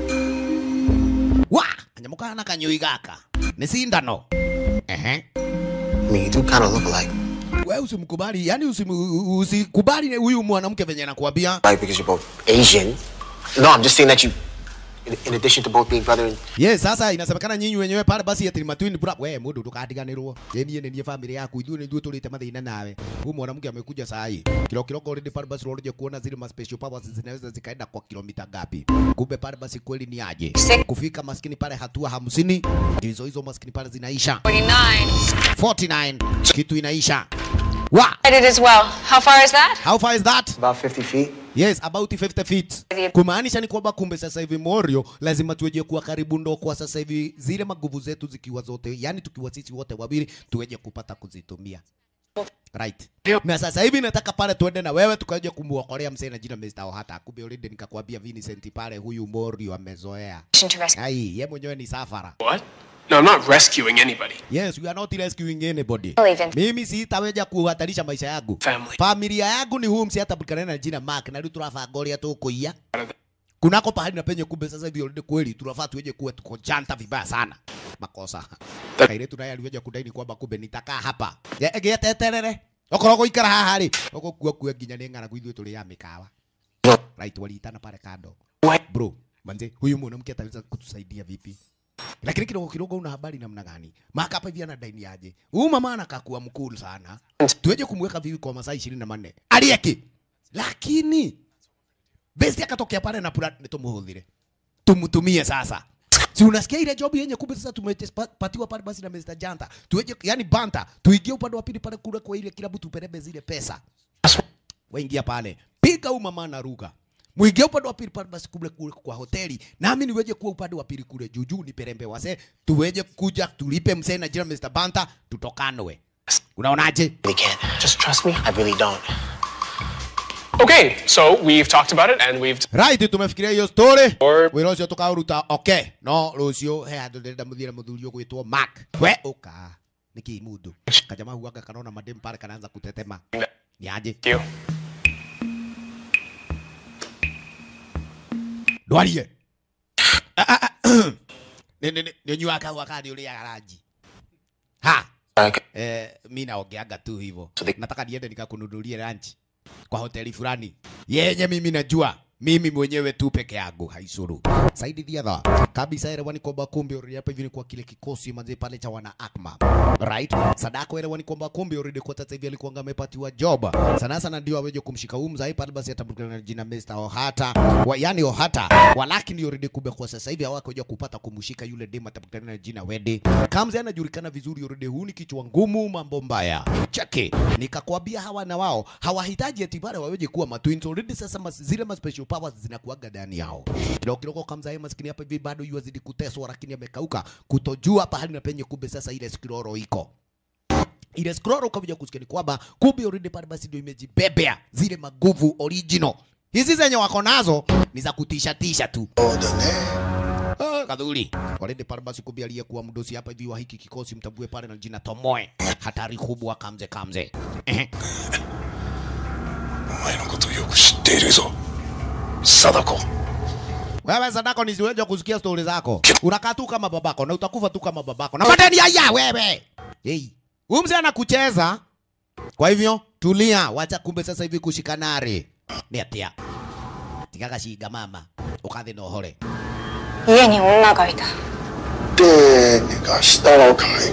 Speaker 1: wa kanyamuka na kanyoi gaka ni sindano ehe
Speaker 8: I mean, you do kind of look alike.
Speaker 1: we usimkubali yani usimu- usikubali huyu mwanamke venye anakuambia
Speaker 8: Like because you're both Asian. No, I'm just saying that you, in, in addition to both being brother and
Speaker 1: yes sasa inasemekana nyinyi wenyewe pale basi ati ni matwin bra we mundu tukadiganirwo ye niye ni family yaku ithuĩ nĩthuĩ tũrĩte mathĩna nawe huyu mwanamke amekuja saa hii kilo kiloko already pale basi unakuja kuona zile ma special powers zinaweza zikaenda kwa kilomita ngapi kumbe pale basi kweli ni aje kufika maskini pale hatua hamsini ndizo hizo maskini pale zinaisha
Speaker 5: 49.
Speaker 1: 49 kitu inaisha wa
Speaker 5: I did as well. How far is that?
Speaker 1: how far is that
Speaker 8: about 50 feet.
Speaker 1: Yes, about 50 feet. Kumaanisha ni kwamba kumbe sasa hivi Morio lazima tuweje kuwa karibu ndo kwa sasa hivi zile maguvu zetu zikiwa zote, yani tukiwa sisi wote wawili tuweje kupata kuzitumia. Right. Na sasa hivi nataka pale tuende na wewe tukaje kumuokolea mzee na jina Mr. Ohata. Kumbe already nikakwambia Vincent pale huyu Morio amezoea.
Speaker 5: To rescue.
Speaker 1: Ai, ye mwenyewe ni safara.
Speaker 4: What? No, I'm not rescuing anybody.
Speaker 1: Yes, we are not rescuing anybody.
Speaker 5: Believe in-
Speaker 1: Mimi sitaweja kuhatarisha maisha yangu.
Speaker 4: Family.
Speaker 1: Familia yangu ni huu msi hatabulikana na jina Mark na rĩu turabanga ũrĩa tũkũiya kunako pahali na penye kumbe sasa hivi already kweli tunafaa tuweje kuwa tuko janta vibaya sana makosa kairetu naye aliweja kudaini kwamba kumbe nitakaa hapa Ye- gĩeteterere okorwo gũikara haha rĩ ũgũkua kua nginya nĩ ng'aragu ithuĩ tũrĩ ya mĩkawa right waliitana pale kando bro manze huyu mwanamke ataweza kutusaidia vipi lakini kidogo kidogo una habari namna gani maka hapa hivi anadaini aje huyu mama anakakua mkuu sana tuweje kumweka vivi kwa masaa ishirini na manne alieki lakini besti akatokea pale na pura tumuhudhire tumtumie sasa si unasikia ile job yenye kumbe sasa tumepatiwa pale basi na Mr. Janta tuweje yani banta tuingie upande wa pili pale kule kwa ile kilabu tupelebe zile pesa waingia pale piga huyu mama na ruga mwingie upande wa pili pale basi kule kule kwa hoteli nami niweje kuwa upande wa pili kule juu juu niperembe wase tuweje kuja tulipe msee na jina Mr. Banta tutokanwe unaonaje
Speaker 8: really can't. Just trust me. I really don't.
Speaker 4: Okay, so we've talked about it and we've
Speaker 1: right tumefikiria hiyo story
Speaker 4: Or-
Speaker 1: wira ucio tukauruta okay no rucio he handu ndĩrenda mũthire mũthuri ũgwĩtwo Mark we ũka nĩkĩ mundu kajama huaga kanona madem pale kanaanza kutetema ni aje
Speaker 4: you.
Speaker 1: ndwarie nĩ nyua kahua kandi ũrĩaga ranji ha
Speaker 8: Okay.
Speaker 1: eh, mi naongeanga tu hivyo nataka niende nikakununulie lunch kwa hoteli fulani yenye mimi najua mimi mwenyewe tu peke yangu haisuru saidi diadha kabisa elewani kwamba kumbe already hapa hivi ni kwa kile kikosi manze pale cha wana akma right sadako elewani kwamba kumbe already kwa sasa hivi alikuwa amepatiwa job sana sana ndio aweje kumshika huyu mzai pale basi atabukana na jina Mr. Ohata wa, yani Ohata walakini already kumbe kwa sasa hivi hawakuja kupata kumshika yule dem atabukana na jina Wede Kamze anajulikana vizuri already huu ni kichwa ngumu mambo mbaya cheki nikakwambia hawa na wao hawahitaji eti pale waweje kuwa matwins already sasa mas, zile ma special powers zinakuaga ndani yao kidogo kidogo Kamze maskini hapa hivi bado yuazidi kuteswa lakini amekauka kutojua pahali na penye kumbe sasa ile skiroro iko ile scroll ukakuja kusikia ni kwamba kumbe already pale basi ndio imejibebea zile maguvu original. Hizi zenye wako nazo ni za kutisha tisha tu. Ah, kadhuri already pale basi kumbe aliyekuwa mdosi hapa hivi wa hiki kikosi mtambue pale na jina Tomoe, hatari kubwa kamze kamze. Ehe.
Speaker 3: お前のことをよく知っているぞ貞子
Speaker 1: Wewe Sadako nisiweje kusikia stori zako. Unakaa tu kama babako na utakufa tu kama babako. Na madeni haya wewe. Hey. Huyu mzee anakucheza. Kwa hivyo tulia, wacha kumbe sasa hivi kushikanari. Ni atia. Tikaga shiga mama. Ukathe no hore.
Speaker 7: 家に女がいた
Speaker 3: でがしたのかい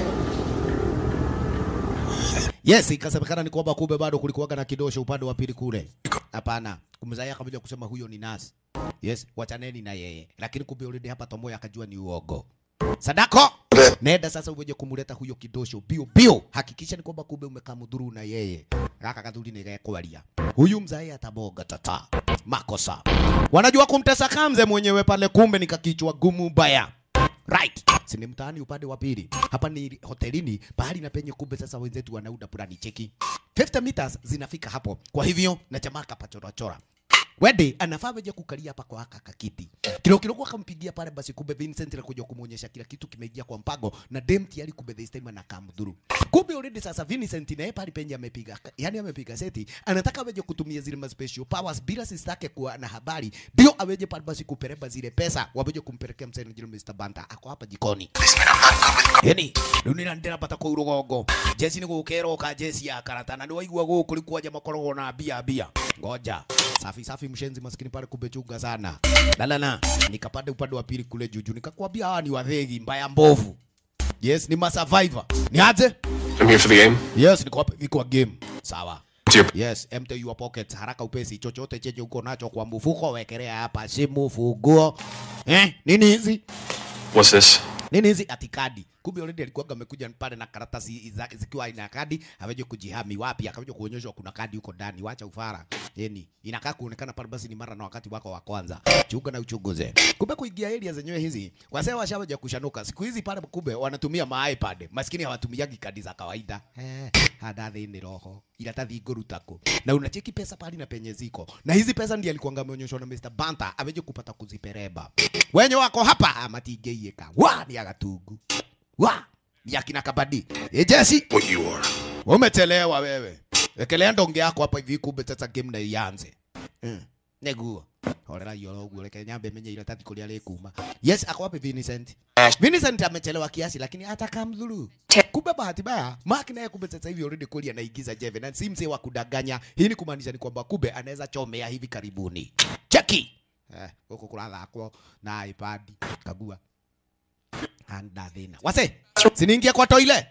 Speaker 1: Yes, ikasemekana ni kwamba kumbe bado kulikuwaga na kidosho upande wa pili kule. Hapana, kumzaia akakuja kusema huyo ni nasi. Yes, wachaneni na yeye. Lakini kumbe already hapa Tomoya akajua ni uogo. Sadako, nenda sasa uweje kumuleta huyo kidosho bio bio. Hakikisha ni kwamba kumbe umekamudhuru na yeye. Kaka kadhuri ni gekwalia. Huyu mzae ataboga tata. Makosa. Wanajua kumtesa Kamze mwenyewe pale kumbe ni kakichwa gumu baya. Right. Si ni mtaani upande wa pili. Hapa ni hotelini pahali na penye kumbe sasa wenzetu wanauda purani cheki. 50 meters zinafika hapo. Kwa hivyo na jamaa kapachora chora. Wede anafaa weje kukalia hapa kwa haka kakiti. Kidogo kidogo akampigia pale basi kumbe Vincent alikuja kumuonyesha kila kitu kimeingia kwa mpango na dem tayari kumbe this time anakamdhuru. Kumbe already sasa Vincent naye pale penye amepiga yani amepiga seti anataka weje kutumia zile ma special powers bila sisi yake kuwa na habari ndio aweje pale basi kupereba zile pesa waweje kumpelekea msanii jina Mr. Banta ako hapa jikoni. Yani dunira ndirapata kwa urugongo jesi ni gukero ka jesi ya karata na niwaigua guku likuwaja makorogwo na bia bia ngoja safi safi mshenzi maskini pale kumechunga sana lalala nikapanda upande wa pili kule juju nikakwambia hawa ni wathegi mbaya mbovu yes ni ma survivor ni aje
Speaker 4: I'm here for the game.
Speaker 1: yes niko hapa hivi kwa game sawa
Speaker 4: It's your
Speaker 1: Yes, empty your pockets haraka upesi, chochote chenye uko nacho kwa mfuko wekelea hapa, simu, funguo. Eh, nini hizi?
Speaker 4: What's this?
Speaker 1: nini hizi ati kadi kumbe already alikuwa amekuja pale na karatasi zake zikiwa ina kadi aweje kujihami wapi akaweje kuonyeshwa kuna kadi huko ndani wacha ufara yani inakaa kuonekana pale basi ni mara na wakati wako wa kwanza chunga na uchunguze kumbe kuingia area zenyewe hizi wasee washawaja kushanuka siku hizi pale kumbe wanatumia ma iPad maskini hawatumiagi kadi za kawaida eh hada thini roho iratathi nguru tako na unacheki pesa pale na penye ziko na hizi pesa ndiye alikuwa ameonyeshwa na Mr. Banta aweje kupata kuzipereba wenye wako hapa ah, matingeieka wa ni agatungu wa ni akina kabadi e Jesse
Speaker 3: What you are.
Speaker 1: umechelewa wewe wekelea ndonge yako hapa hivi kumbe sasa game na ianze mm. neguo horera hiyo uguo reke nyambe menye iratathi kuria rikuma yes ako wapi Vincent Vincent amechelewa kiasi lakini hata kamdhuru kumbe bahati mbaya Mark naye kumbe sasa hivi already kweli anaigiza Jeve na si mzee wa kudanganya hii ni kumaanisha ni kwamba kumbe anaweza chomea hivi karibuni cheki eh huko kulathakwo na iPad kagua anda thina wase siniingia kwa toile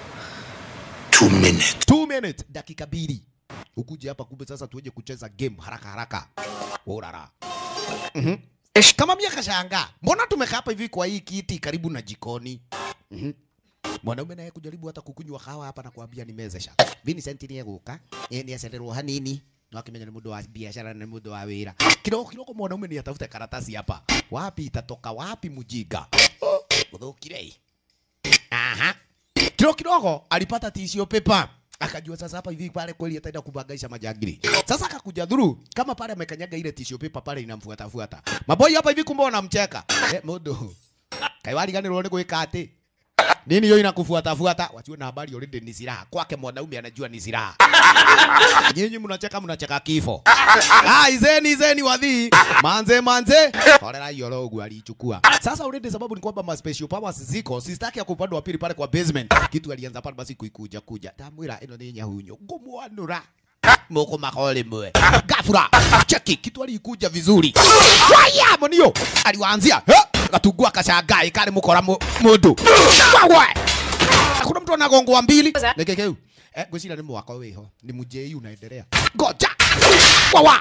Speaker 3: Two minutes.
Speaker 1: two minutes dakika mbili ukuje hapa kumbe sasa tuweje kucheza game haraka haraka urara Mhm. kama mia kashanga mbona tumekaa hapa hivi kwa hii kiti karibu na jikoni Mhm. mwanaume naye kujaribu hata kukunywa kawa hapa na kuambia nimezesha Vincent ni eguka ni acenderwo hanini no akimenya ni mundu wa biashara na ni mundu wa wira kidogo kidogo mwanaume ni atafute karatasi hapa wapi itatoka wapi mujinga uthukire aha kidogo kidogo alipata tissue paper akajua sasa hapa hivi pale kweli ataenda kubangaisha majangili. Sasa akakuja dhuru kama pale amekanyaga ile tissue paper pale inamfuata fuata. Maboi hapa hivi kumbe wanamcheka. Eh, mundu. Kaiwali gani rone gwika ati? Nini hiyo inakufuata fuata? Wajua na habari already ni silaha. Kwake mwanaume anajua ni silaha. Nyinyi mnacheka mnacheka kifo. Ah, izeni izeni wadhi. Manze manze. Orera hiyo logo alichukua. Sasa already sababu ni kwamba ma special powers ziko. Sistaki ya upande wa pili pale kwa basement. Kitu alianza pale basi kuikuja kuja. Tamwira ino ni nyahunyo. Ngumwanura. Moko makole mwe. Gafura. Cheki kitu alikuja vizuri. Waya monio. Aliwaanzia. He? Gatugua kashangae kale mukora mu- mundu. Wawe. Kuna mtu anagongwa mbili. Nekekeu. Eh, gwicira ni mwaka wiho. Ni mujei unaendelea. Ngoja. Wawa.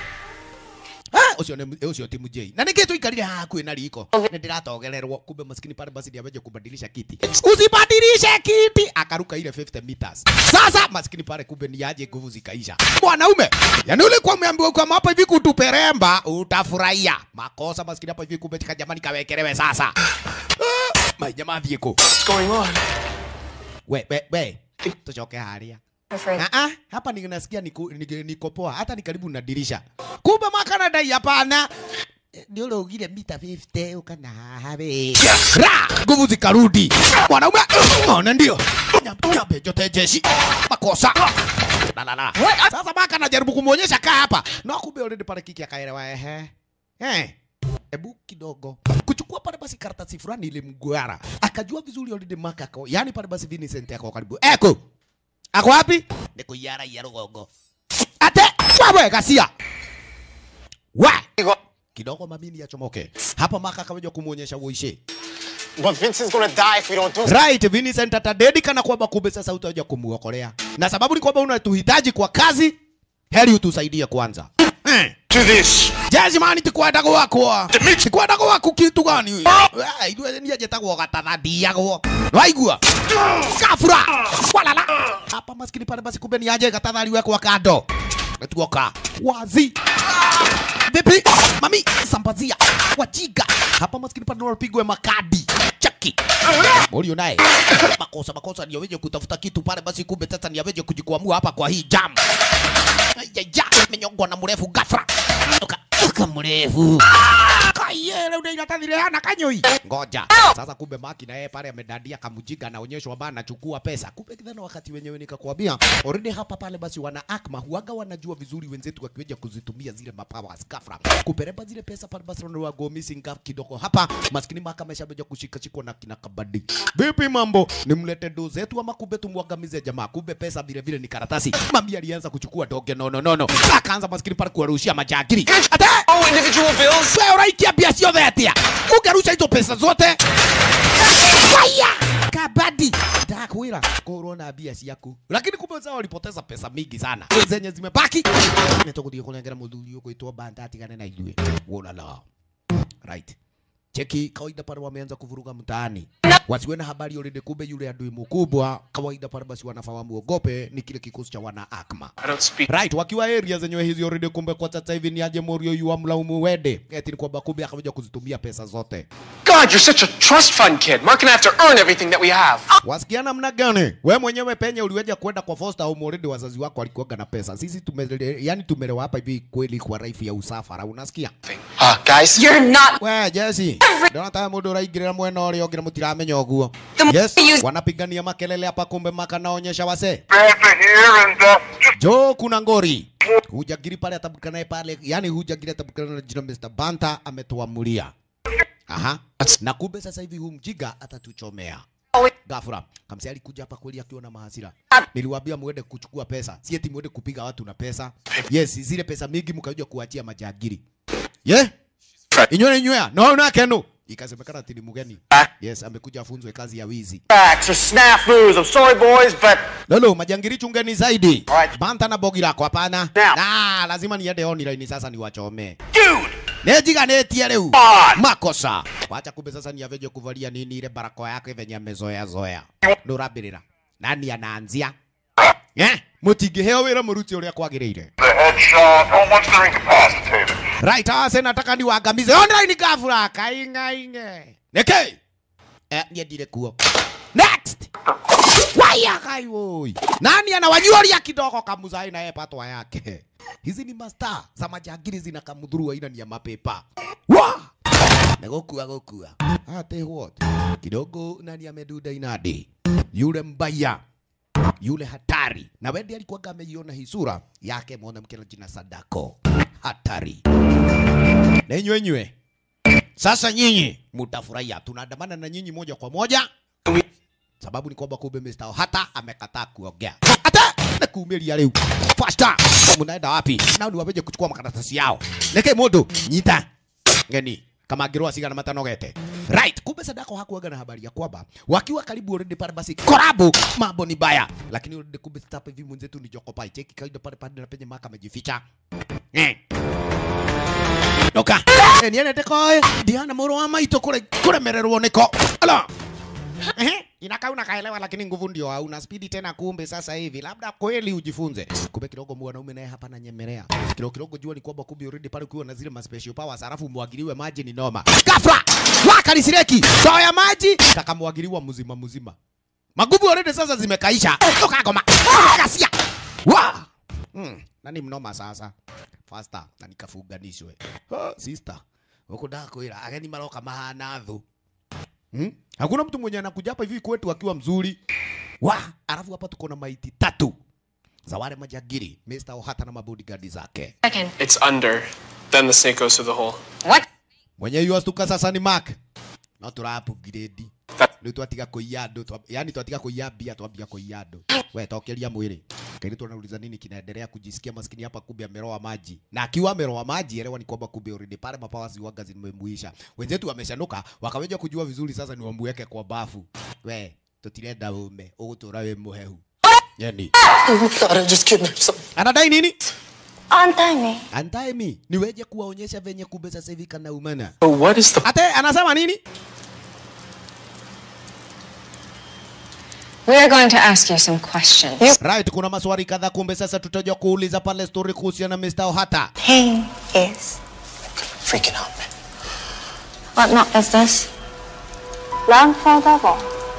Speaker 1: Ah, ucio ni ucio ti mujei. Na niki tuikarire haha kwĩ na riko. Nĩ ndĩratogererwo kumbe maskini pale basi ndiameje kubadilisha kiti. Usibadilishe kiti. Akaruka ile 50 meters. Sasa maskini pale kumbe ni aje nguvu zikaisha. Mwanaume, yani ule kwa umeambiwa kwa hapa hivi kutuperemba utafurahia. Makosa maskini hapa hivi kumbe tika jamani kawekelewe sasa. Ah, Majamaa thieko.
Speaker 6: What's going on?
Speaker 1: We, we, we. Tuchoke haria.
Speaker 5: Afraid.
Speaker 1: Ah, ah, hapa ninasikia niko, niko, niko poa hata ni karibu na dirisha. Kumbe makana dai hapana. Eh, Ndio ugire mita 50 ukana habe. Ra, nguvu zikarudi. Mwanaume, ona ndio. Nyabe jote jeshi. Makosa. La la la. Sasa maka anajaribu kumuonyesha kaa hapa. Na kumbe already pale kiki akaelewa ehe. Eh. Ebu kidogo kuchukua pale basi karatasi fulani ile mgwara akajua vizuri already maka ako yani pale basi Vincent ako karibu eko ako wapi ni kuyara ya rugongo ate wewe gasia wa kidogo mamini yachomoke hapa maka akaweja kumuonyesha uishe
Speaker 8: But Vincent's gonna die if we don't do
Speaker 1: right Vincent atadedi kana kwamba kumbe sasa utaja kumuokolea na sababu ni kwamba unatuhitaji kwa kazi heri utusaidie kwanza eh.
Speaker 3: To this.
Speaker 1: Jazimani tikwenda gwakwa tikwenda gwaku kitu gani Ai, ithuĩ niĩ njĩtagwo gatatha ndiagwo waigua kabura walala hapa maskini pale basi kumbe ni aje gatatha aliwekwa kando tuoka wazi vipi mami sambazia wajiga hapa maskini pale unapigwa makadi chaki Mulio naye makosa makosa ndio weje kutafuta kitu pale basi kumbe sasa ndio weje kujikwamua hapa kwa hii jam ya menyongwa na mrefu gafra Uka, uka mrefu kayele unainatathire hana kanyoi ngoja sasa kumbe maki na yeye pale amedadia kamujinga anaonyeshwa bana anachukua pesa kumbe kidhana wakati wenyewe nikakwambia already hapa pale basi wana akma huaga wanajua vizuri wenzetu wakiweja kuzitumia zile mapowers gafra kupereba zile pesa pale basi wana go missing gap kidogo hapa maskini maka ameshabeja kushika shikwa na kina kabadi vipi mambo nimlete ndo zetu ama kumbe tumwangamize jamaa kumbe pesa vile vile ni karatasi mami alianza kuchukua doge nono nono akaanza maskini pale kuwarushia majagiri ate
Speaker 6: Oh, individual bills?
Speaker 1: wewe uraikia bia ciothe atia ungerusha hizo pesa zote faya kabadi ndakwira korwo na bia ciaku lakini kumbe zao walipoteza pesa mingi sana zenye zimebaki nituguthie kunengera muthuri ugwitwo banda atigane na ithuĩ wonala right cheki kawaida pale wameanza kuvuruga mtaani wasiwe na habari already kumbe yule adui mkubwa kawaida pale basi wanafaa wamuogope ni kile kikosi cha wana akma
Speaker 6: I don't speak.
Speaker 1: right wakiwa area zenyewe hizi already kumbe kwa sasa hivi ni aje morio yu amlaumu wede eti ni kwamba kumbe akaja kuzitumia pesa zote
Speaker 6: God, you're such a trust fund kid. Mark and I have to earn everything that we have.
Speaker 1: wasikia namna gani we mwenyewe penye uliweja kwenda kwa foster home already wazazi wako walikuwaga na pesa sisi tumele, yani tumelewa hapa hivi kweli kwa raifu ya usafara unasikia
Speaker 8: Uh, guys,
Speaker 5: You're not.
Speaker 1: we jesi ndonata mundu uraingirira mwena uria ungi mutiramenya uguo
Speaker 5: The
Speaker 1: yes
Speaker 5: more you-
Speaker 1: wanapigania makelele hapa kumbe makanaonyesha wase jo kuna ngori hujagiri pale atabukanaye pale yani hujagiri atabukana na jina Mr. Banta ametuamulia aha na kumbe sasa hivi huu mjiga atatuchomea Gafura, kamsi alikuja hapa kweli akiwa na mahasira. Niliwaambia muende kuchukua pesa, si eti muende kupiga watu na pesa. Yes, zile pesa mingi mkaja kuachia majagiri. Ye? Yeah? Inywe inywe, no na kenu. ikasemekana ati ni mgeni yes amekuja afunzwe kazi ya wizi
Speaker 8: Facts or snafus. I'm sorry, boys, but
Speaker 1: lolo majangiri chungeni zaidi
Speaker 8: Alright.
Speaker 1: banta na bogi lako hapana
Speaker 8: Now.
Speaker 1: ah, lazima niende online sasa niwachome
Speaker 8: dude,
Speaker 1: nejiganĩtie rĩu
Speaker 8: on.
Speaker 1: makosa wacha kumbe sasa ni aveje kuvalia nini ile barakoa yake venye amezoea zoea ndurambĩrĩra nani anaanzia eh mũtingĩheo wĩra mũruti ũrĩa kwagĩrĩire
Speaker 3: The headshot. Oh, once they're incapacitated.
Speaker 1: right ase nataka niwangamize online gafura kaing'aing'e nĩkĩ eh, niendire kuo next waya kai woi nani anawanyuoria kidogo kamuzai na patwa yake hizi ni masta za majangiri zina kamudhuru aina ni ya mapepa wa negokua gokua ate what kidogo nani ameduda inadi yule mbaya yule hatari na wendi alikuwa ameiona hii sura yake mwanamke na jina Sadako hatari na inywe nywe sasa nyinyi mutafurahia tunaandamana na nyinyi moja kwa moja sababu ni kwamba kumbe Mr. hata amekataa kuongea hata na kuumilia leo faster mnaenda wapi nao ni wameje kuchukua makaratasi yao neke modo nyita ngeni kama angirwa sigana matanogete right kumbe sadako hakuaga na habari ya kwamba wakiwa karibu already pale basi korabu mambo ni baya lakini already kumbe stop hivi mwenzetu ni jokopai cheki kaida pale pale na penye maka amejificha eh Doka. Eh, niende koe. Diana moro wa maito kule kule mererwo niko. Ala. Ehe, inakaa unakaelewa lakini nguvu ndio hauna spidi tena kumbe sasa hivi labda kweli ujifunze. Kumbe kidogo mwanaume naye hapa ananyemelea. Kidogo kidogo jua ni kwamba kumbe already pale ukiwa na zile ma special powers halafu mwagiliwe maji ni noma. Ghafla waka lisireki. Sawa ya maji takamwagiliwa mzima mzima. Magumu already sasa zimekaisha. Toka goma. Kasia. Wa. Hmm, nani mnoma sasa? Faster na nikafunganishwe. Oh, sister. Huko ndakwira ageni maroka mahana thu. Hmm? Hakuna mtu mwenye anakuja hapa hivi kwetu akiwa mzuri. Wa, alafu hapa tuko na maiti tatu za wale majagiri, Mr. Ohata na mabodyguard zake.
Speaker 5: Second.
Speaker 6: It's under. Then the snake goes through the hole.
Speaker 5: What?
Speaker 1: Mwenye yu astuka sasa ni Mark. No turapu grade. Ndio twatiga kuiya andu, twa- yani twatiga kuiya mbia twambia kuiya andu. We tokeria mwili. Kaini tunauliza nini kinaendelea kujisikia maskini hapa kumbe ameroa maji. Na akiwa ameroa maji elewa ni kwamba kumbe already pale mapawa ziwaga zimemuisha. Wenzetu wameshanuka wakaweja kujua vizuri sasa ni wamweke kwa bafu. We tutirenda ume ugutura we muhehu. Yani
Speaker 8: I thought I just kidnapped some.
Speaker 1: anadai nini?
Speaker 7: Untie me.
Speaker 1: Andae mi niweje kuwaonyesha venye kumbe sasa hivi kana umana.
Speaker 6: So what is the
Speaker 1: Ate anasema nini?
Speaker 5: We are going to ask you some questions.
Speaker 1: Right, kuna maswali kadhaa kumbe sasa tutaja kuuliza pale story kuhusiana na Mr. Ohata.
Speaker 7: Pain is.
Speaker 8: Freaking out, man.
Speaker 7: What knot is this? Landfall double.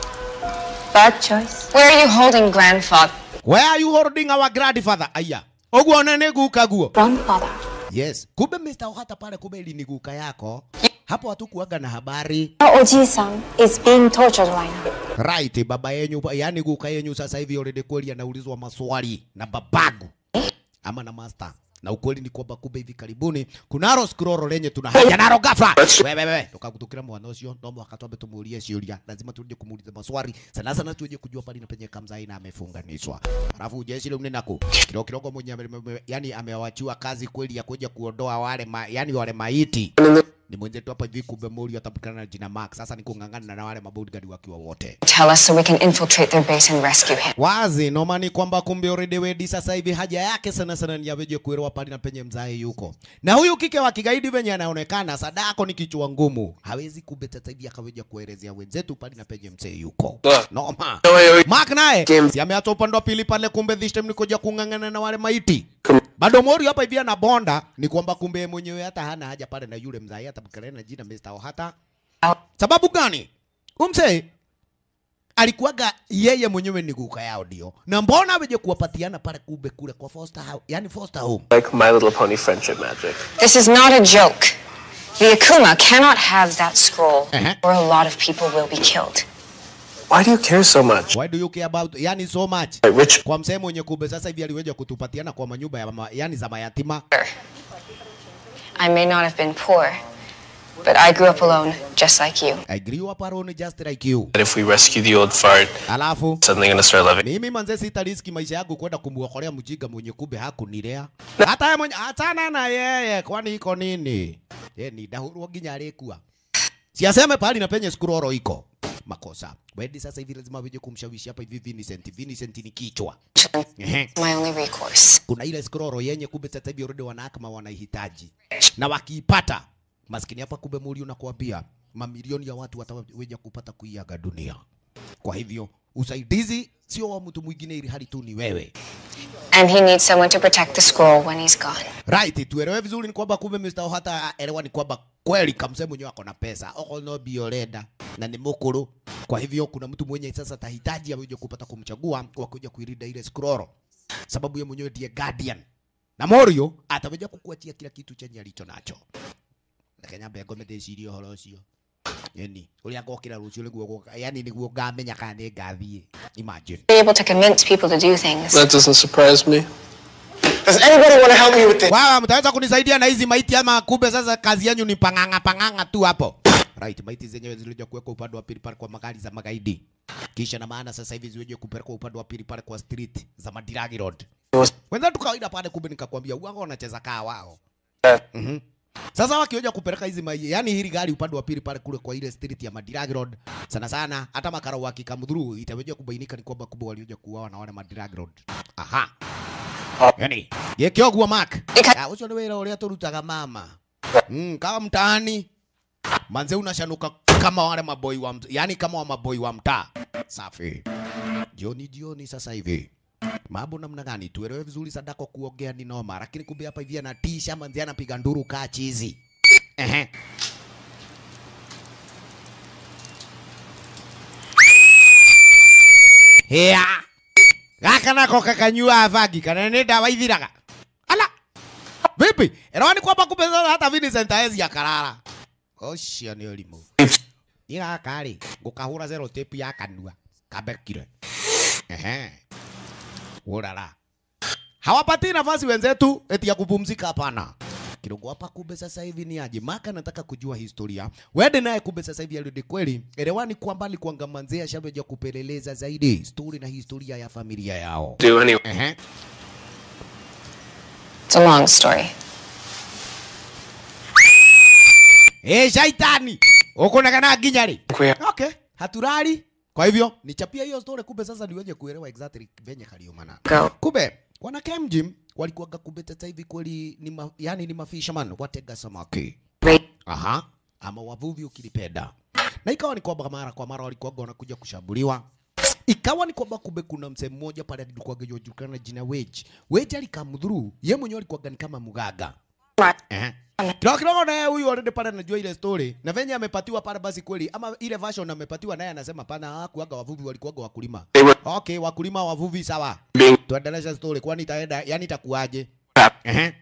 Speaker 7: Bad choice.
Speaker 5: Where are you holding grandfather?
Speaker 1: Where are you holding our grandfather? Aya. Oguo nene guka guo.
Speaker 7: Grandfather.
Speaker 1: Yes. Kumbe Mr. Ohata pale kumbe ili ni guka yako. Hapo hatukuaga na habari.
Speaker 7: Our Oji-san is being tortured right now.
Speaker 1: Right, baba yenyu, yani guka yenyu sasa hivi already kweli anaulizwa maswali na babagu ama na master. Na ukweli ni kwamba kumbe hivi karibuni kunaro scroll lenye tuna haja naro ghafla. Wewe wewe tukagutukira mwana ucio no mwaka twambe tumuurie ciuria. Lazima tuje kumuuliza maswali. Sana sana tuje kujua pale na penye kamzai na amefunganishwa. Alafu jeshi leo ninaku kidogo kidogo mwenye ame- ame- yani amewachiwa kazi kweli ya kuja kuondoa wale ma, yani wale maiti ni mwenzetu hapa hivi kumbe Mori atabukana na jina Mark. Sasa ni kung'ang'ana na wale mabodyguard wakiwa wote.
Speaker 5: Tell us so we can infiltrate their base and rescue him.
Speaker 1: Wazi noma ni kwamba kumbe already wedi sasa hivi haja yake sana sana ni yaweje kuelewa pale na penye mzae yuko. Na huyu kike wa kigaidi venye anaonekana Sadako ni kichwa ngumu. Hawezi kumbe sasa hivi akaweja kuelezea wenzetu pale na penye mzee yuko.
Speaker 6: Look.
Speaker 1: Noma.
Speaker 6: No, wait, wait.
Speaker 1: Mark naye
Speaker 6: Game-
Speaker 1: si ameacha upande wa pili pale kumbe this time ni kuja kung'ang'ana na wale maiti. Bado Mori hapa hivi ana bonda ni kwamba kumbe mwenyewe hata hana haja pale na yule mzai hata bukana na jina Mr. Ohata. Sababu gani? Umse alikuwaga yeye mwenyewe ni guka yao ndio. Na mbona weje kuwapatiana pale kumbe kule kwa foster house, yani foster home.
Speaker 6: like My Little Pony friendship magic?
Speaker 5: This is not a joke. The Akuma cannot have that scroll,
Speaker 1: Uh-huh.
Speaker 5: or a lot of people will be killed.
Speaker 6: Why do you care so much?
Speaker 1: Why do you care about yani so much?
Speaker 6: Like rich
Speaker 1: Kwa msemo mwenye kumbe sasa hivi aliweja kutupatiana kwa manyumba ya mama, yani za mayatima.
Speaker 5: I may not have been poor, but I grew up alone, just like you.
Speaker 1: I grew up alone just like you.
Speaker 6: that if we rescue the old fart,
Speaker 1: Alafu
Speaker 6: suddenly gonna start loving.
Speaker 1: mimi manze sitariski maisha yangu kwenda kumuokolea mjinga mwenye kumbe hakunilea. Hata yeye mwenye achana na yeye kwani iko nini? Ye ni dahurwo nginya alikuwa. siaseme pahali na penye scroll iko makosa wedi sasa hivi lazima weje kumshawishi hapa hivi Vincent Vincent ni kichwa Ehe.
Speaker 5: My only recourse.
Speaker 1: kuna ile scroll yenye kumbe sasa hivi already wanahakama wanaihitaji na wakiipata maskini hapa kumbe muri unakuambia mamilioni ya watu wataweja kupata kuiaga dunia kwa hivyo usaidizi sio wa mtu mwingine ili hali tu ni wewe
Speaker 5: And he needs someone to protect the scroll when he's gone.
Speaker 1: right tuelewe vizuri ni kwamba kumbe Mr. Ohata elewa ni kwamba kweli kamsee mwenyewe ako na pesa oko no bioleda na ni mukuru kwa hivyo kuna mtu mwenye sasa tahitaji aweze kupata kumchagua wa kuja kuilinda ile scroll sababu yeye mwenyewe ndiye guardian na Morio ataweza kukuachia kila kitu chenye alicho nacho Kenya mbengo medeciria horo ucio yani uria ngokira rucio niguo yani niguo ngamenya kana ni ngathiĩ imagine
Speaker 5: Be able to convince people to do things.
Speaker 6: That doesn't surprise me.
Speaker 8: Does anybody want to help me with this?
Speaker 1: Wawa, mtaweza kunisaidia na hizi maiti ama kumbe sasa kazi yanyu ni panganga panganga tu hapo. Right, maiti zenyewe zilikuja kuwekwa upande wa pili pale kwa magari za magaidi. Kisha na maana sasa hivi ziweje kupelekwa upande wa pili pale kwa street za Madiragi Road. Wenzetu kawaida pale kumbe nikakwambia uanga wanacheza kaa wao. Mhm. Sasa wakioja kupeleka hizi mai, yani hili gari upande wa pili pale kule kwa ile street ya Madiragi Road. Sana sana hata makara wakikamdhuru itaweja kubainika ni kwamba kumbe walioja kuuawa na wale Madiragi Road. Aha. Yani, gĩkĩ ũguo Mark. Ah, Ũcio nĩ wĩra ũrĩa tũrutaga mama. Mm, kama mtaani manze unashanuka kama wale maboi wa mt- yani kama wa maboi wa mtaa. Safi. Jioni jioni sasa hivi. Mambo namna gani? Tuelewe vizuri Sadako kuongea ni noma, lakini kumbe hapa hivi anatisha manze anapiga nduru kaa chizi. Ehe. Hea. Gaka nako kakanyua vagi kana nĩ ndawa ithiraga. Ala. Vipi? Ero ni kwamba kumbe sasa hata Vincent Aezi akarara. Ũcio nĩ ũrimũ. Niĩ gaka rĩ, ngũkahũra zero tape ya kanua. Kabekire. Ehe. Urara. Hawapatii nafasi wenzetu eti ya kupumzika hapana. Kidogo hapa kumbe sasa hivi ni aje? Maka nataka kujua historia. Wende naye kumbe sasa hivi alidi kweli. Elewani kwamba alikuanga manzea shabeja kupeleleza zaidi story na historia ya familia yao.
Speaker 6: Do anyway.
Speaker 1: Ehe.
Speaker 5: It's a long story.
Speaker 1: Eh, shaitani. Uko na kana nginya rĩ?
Speaker 6: Kwe-
Speaker 1: Okay, haturari. Kwa hivyo nichapia hiyo story kumbe sasa niweje kuelewa exactly venye kaliumana.
Speaker 5: Go.
Speaker 1: Kumbe wana Kem Gym walikuwaga kumbe sasa hivi kweli ni ma, yani ni mafisherman watega samaki.
Speaker 5: Right.
Speaker 1: Aha, ama wavuvi ukilipenda. Na ikawa ni kwamba mara kwa mara walikuwaga wanakuja kushambuliwa. Ikawa ni kwamba kumbe kuna msee mmoja pale alikuwa anajulikana jina Wage. Wage alikamdhuru, yeye mwenyewe alikuwa ni kama mganga. Eh. Kidogo kidogo naye huyu already pale anajua ile story na venye amepatiwa pale basi kweli ama ile version amepatiwa naye anasema pana hakuaga wavuvi walikuwaga wakulima.
Speaker 6: They were
Speaker 1: Okay, wakulima wavuvi sawa.
Speaker 6: being
Speaker 1: Tuendelesha story kwani itaenda yani itakuwaje? Ehe.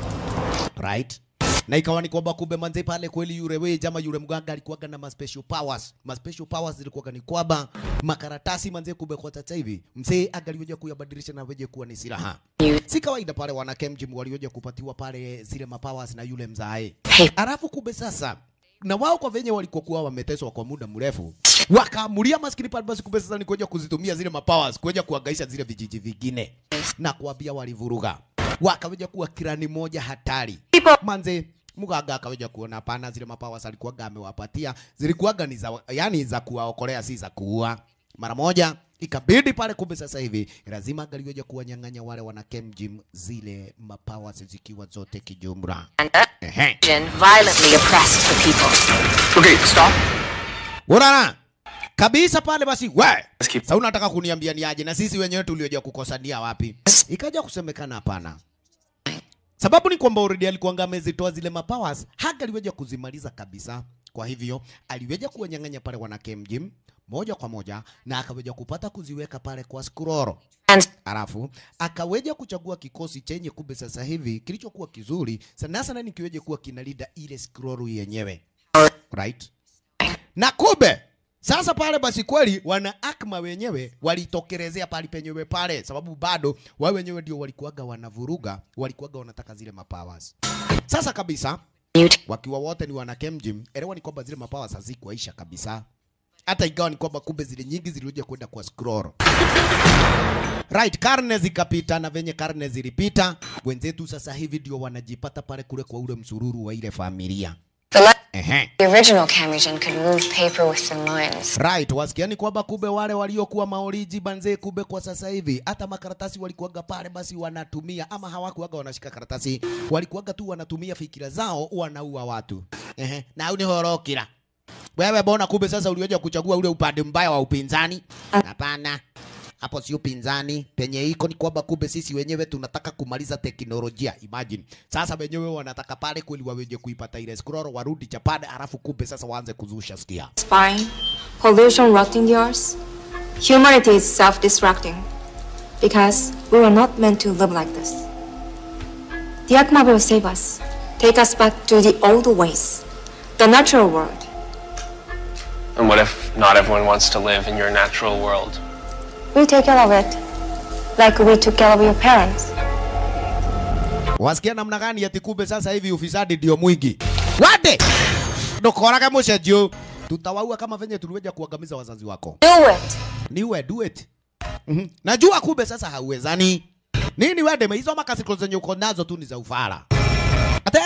Speaker 1: Right. Na ikawa ni kwamba kumbe manze pale kweli yule we jama yule mganga alikuwaga na ma special powers. Ma special powers zilikuwaga ni kwamba makaratasi manze kumbe kwa sasa hivi mzee angaliweja kuyabadilisha na weje kuwa ni silaha. Si kawaida pale wana Kemjim walioja kupatiwa pale zile mapowers na yule mzae.
Speaker 5: Hey.
Speaker 1: Alafu kumbe sasa na wao kwa venye walikuwa kuwa wameteswa kwa muda mrefu wakaamulia maskini pale basi kumbe sasa ni kuja kuzitumia zile mapowers kuja kuangaisha zile vijiji vingine na kuambia walivuruga wakaweja kuwa kirani moja hatari manze mganga akaweja kuona hapana zile mapowers alikuwaga amewapatia zilikuwaga ni za yani za kuwaokolea si za kuua mara moja ikabidi pale kumbe sasa hivi lazima angaliweja kuwanyang'anya wale wana Kemjim zile mapowers zikiwa zote kijumla Ehe.
Speaker 5: Jin violently oppressed the people.
Speaker 6: Okay, stop.
Speaker 1: Urara kabisa pale basi we
Speaker 6: Let's keep-
Speaker 1: sasa unataka kuniambia ni aje na sisi wenyewe tulioja kukosania wapi ikaja kusemekana hapana sababu ni kwamba already alikuwa amezitoa zile mapowers haka aliweja kuzimaliza kabisa kwa hivyo aliweja kuwanyang'anya pale wana Kemjim moja kwa moja na akaweja kupata kuziweka pale kwa scroll
Speaker 5: And
Speaker 1: Alafu akaweja kuchagua kikosi chenye kumbe sasa hivi kilichokuwa kizuri sana sana ni kiweje kuwa kinalinda ile scroll yenyewe. Right? Na kumbe sasa pale basi kweli wana akma wenyewe walitokelezea pale penyewe pale, sababu bado wao wenyewe ndio walikuwaga wanavuruga, walikuwaga wanataka zile mapowers. Sasa kabisa
Speaker 5: mute.
Speaker 1: wakiwa wote ni wana Kemjim, elewa ni kwamba zile mapowers hazikuisha kabisa, hata ikawa ni kwamba kumbe zile nyingi zilikuja kwenda kwa scroll. Right, karne zikapita na venye karne zilipita, wenzetu sasa hivi ndio wanajipata pale kule kwa ule msururu wa ile familia.
Speaker 5: The le-
Speaker 1: Ehe.
Speaker 5: The original Kamishin could move paper with their minds.
Speaker 1: Right, wasikiani kwamba kumbe wale waliokuwa maoriji banze, kumbe kwa sasa hivi hata makaratasi walikuwaga pale, basi wanatumia ama hawakuwaga wanashika karatasi, walikuwaga tu wanatumia fikira zao, wanaua watu. Ehe, na au ni horokira wewe, bona kumbe sasa uliweza kuchagua ule upande mbaya wa upinzani? Hapana, hapo si upinzani, penye iko ni kwamba kumbe sisi wenyewe tunataka kumaliza teknolojia. Imagine sasa wenyewe wanataka pale kweli waweje kuipata ile scroll, warudi Japan, alafu kumbe sasa waanze kuzusha stia.
Speaker 7: Spying, pollution rotting the earth. Humanity is self-destructing because we were not meant to live like this. The Akma will save us, take us back to the old ways, the natural world.
Speaker 6: And what if not everyone wants to live in your natural world?
Speaker 7: We take care of it, like we took care of your parents.
Speaker 1: Wasikia namna gani ati kumbe sasa hivi ufisadi ndio mwingi. Wade! Ndokoraga mucenjio. Tutawaua kama venye tuliweja kuangamiza wazazi wako.
Speaker 5: Do it!
Speaker 1: Niwe do it. Mhm. Najua kumbe sasa hauwezani. Nini wade hizo makasiko zenye uko nazo tu ni za ufara. Ate?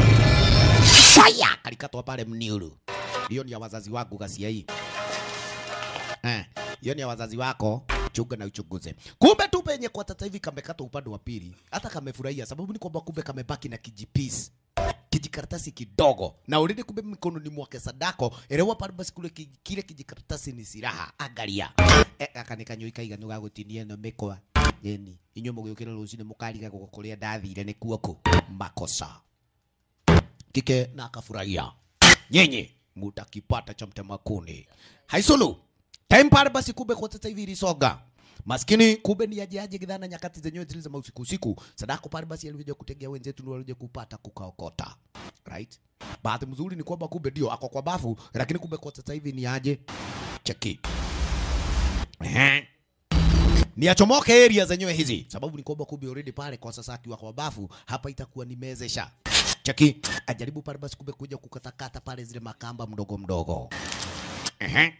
Speaker 1: Fire! Kalikatwa pale mniuru. Hiyo ni ya wazazi wangu gasia hii. Eh, hiyo ni ya wazazi wako, chunga na uchunguze. Kumbe tu penye kwa sasa hivi kamekata upande wa pili, hata kamefurahia, sababu ni kwamba kumbe kamebaki na kijipisi kijikaratasi kidogo na already kumbe mikononi mwake Sadako elewa pale basi kule ki, kile kijikaratasi ni silaha angalia e, akanikanyoi kaiganu ga gutinia no mikwa yeni inyo mugukira rucine mukariga gukuria ndathire ni kuoko makosa kike na akafurahia nyenye mutakipata cha mtema kuni haisulu time pale basi kumbe kwa sasa hivi ilisonga maskini kumbe ni aje aje kidhana nyakati zenyewe zile za usiku usiku sadako pale basi alikuja kutegea wenzetu ndio walikuja kupata kukaokota right bahati mzuri ni kwamba kumbe ndio ako kwa bafu lakini kumbe kwa sasa hivi ni aje cheki Ehe ni achomoke area zenyewe hizi, sababu ni kwamba kumbe already pale kwa sasa akiwa kwa bafu hapa itakuwa ni mezesha cheki, ajaribu pale basi kumbe kuja kukatakata pale zile makamba mdogo mdogo. Ehe.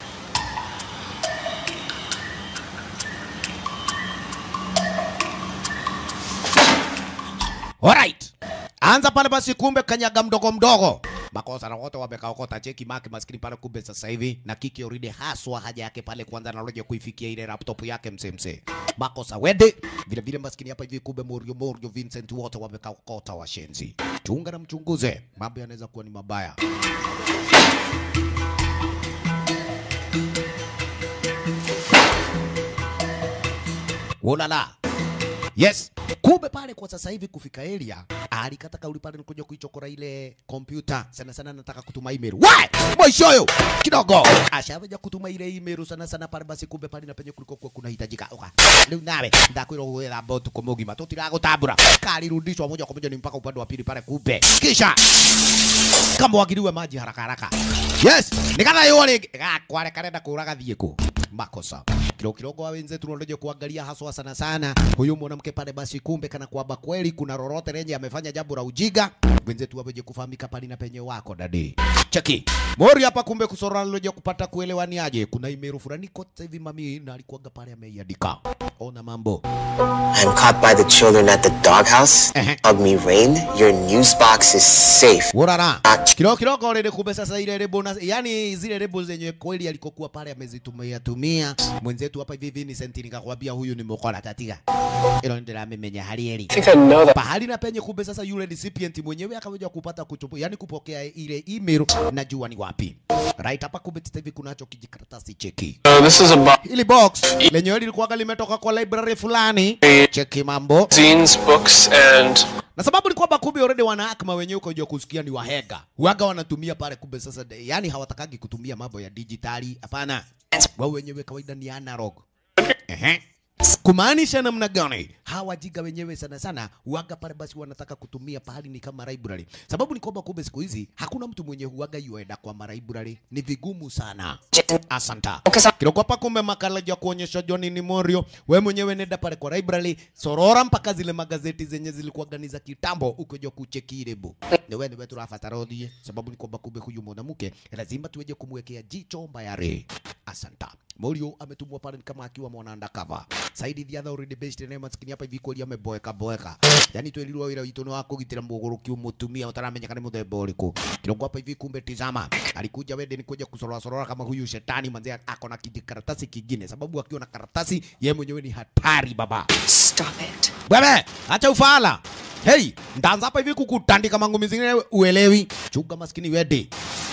Speaker 1: Alright. Anza pale basi kumbe kanyaga mdogo mdogo. Makosa na wote wamekaokota cheki maki maskini pale kumbe sasa hivi na kiki already haswa haja yake pale kwanza anaroja kuifikia ile laptop yake mse mse. Makosa wende vile vile maskini hapa hivi kumbe Morio Morio Vincent wote wamekaokota washenzi. Chunga na mchunguze. Mambo yanaweza kuwa ni mabaya. Ulala. Yes. Kumbe pale kwa sasa hivi kufika area alikata kauli pale ni kuja kuichokora ile kompyuta sana sana, nataka kutuma email. Why? Mwishoyo kidogo ashaweja kutuma ile email sana sana pale, basi kumbe pale na penye kuliko kwa kunahitajika. Oka. Leo nawe ndakwira gwetha botu kumugima tutiragutambura kalirudishwa moja kwa moja ni mpaka upande wa pili pale kumbe. Kisha kama wagiriwe maji haraka haraka. Yes, nikatha yole kware karenda kuraga thieko makosa kilo kidogo wa wenzetu wanaoje kuangalia haswa sana sana huyu mwanamke pale, basi kumbe kana kwamba kweli kuna lolote lenye amefanya jambo la ujiga, wenzetu waweje kufahamika pale na penye wako dadi. Cheki mori hapa, kumbe kusora loje kupata kuelewaniaje, kuna email fulani kwa sasa hivi mami na alikuwaga pale ameiandika. Ona mambo
Speaker 8: I'm caught by the children at the doghouse.
Speaker 1: Uh-huh.
Speaker 8: Hug me, Rain. Your news box is safe.
Speaker 1: Urara. Kidogo kidogo already kumbe sasa ile lebo na yani zile lebo zenye kweli alikokuwa pale amezitumia tumia. Mwenzetu hapa hivi Vincent nikakwambia huyu ni mkola tatiga. Ilo ndio amemenya hali eli.
Speaker 6: I think I know that.
Speaker 1: Pahali na penye kumbe sasa yule recipient mwenyewe akaweja kupata kutupu, yani kupokea ile email najua ni wapi. Right hapa kumbe sasa hivi kunacho kijikaratasi cheki.
Speaker 6: So this is about
Speaker 1: Hili box lenyewe lilikuwa limetoka kwa library fulani. Cheki mambo.
Speaker 6: zines, books, and
Speaker 1: na sababu ni kwamba kumbe already wana akma wenyewe uko jua kusikia ni wahega waga wanatumia pale kumbe sasa de- yani hawatakagi kutumia mambo ya dijitali hapana wao wenyewe kawaida ni analog ehe kumaanisha namna gani hawa jiga wenyewe sana sana waga pale basi wanataka kutumia pahali ni kama library sababu ni kwamba kumbe siku hizi hakuna mtu mwenye huaga yuenda kwa library ni vigumu sana asanta kidogo hapa kumbe makala ya kuonyesha John ni Morio we mwenyewe nenda pale kwa library sorora mpaka zile magazeti zenye zilikuwa gani za kitambo ukoja kucheki ile bu ni wewe wewe turafatara odie sababu ni kwamba kumbe huyu mwanamke lazima tuweje kumwekea jicho mbayare asanta Morio ametumwa pale ni kama akiwa mwana undercover. Saidi the other already based in maskini hapa hivi kweli ameboeka boeka. Yani twelirwo wira witu ni wa kugitira muguru mutumia utaramenya kana muthemba uriku. Kirongo hapa hivi kumbe tizama. Alikuja wende ni kuja kusorora sorora kama huyu shetani manze ako na kijikaratasi kingine sababu akiwa na karatasi yeye mwenyewe ni hatari baba.
Speaker 5: Stop it.
Speaker 1: Wewe, acha ufala. Hey, ndaanza hapa hivi kukutandika mangumi zingine uelewi. Chunga maskini wede.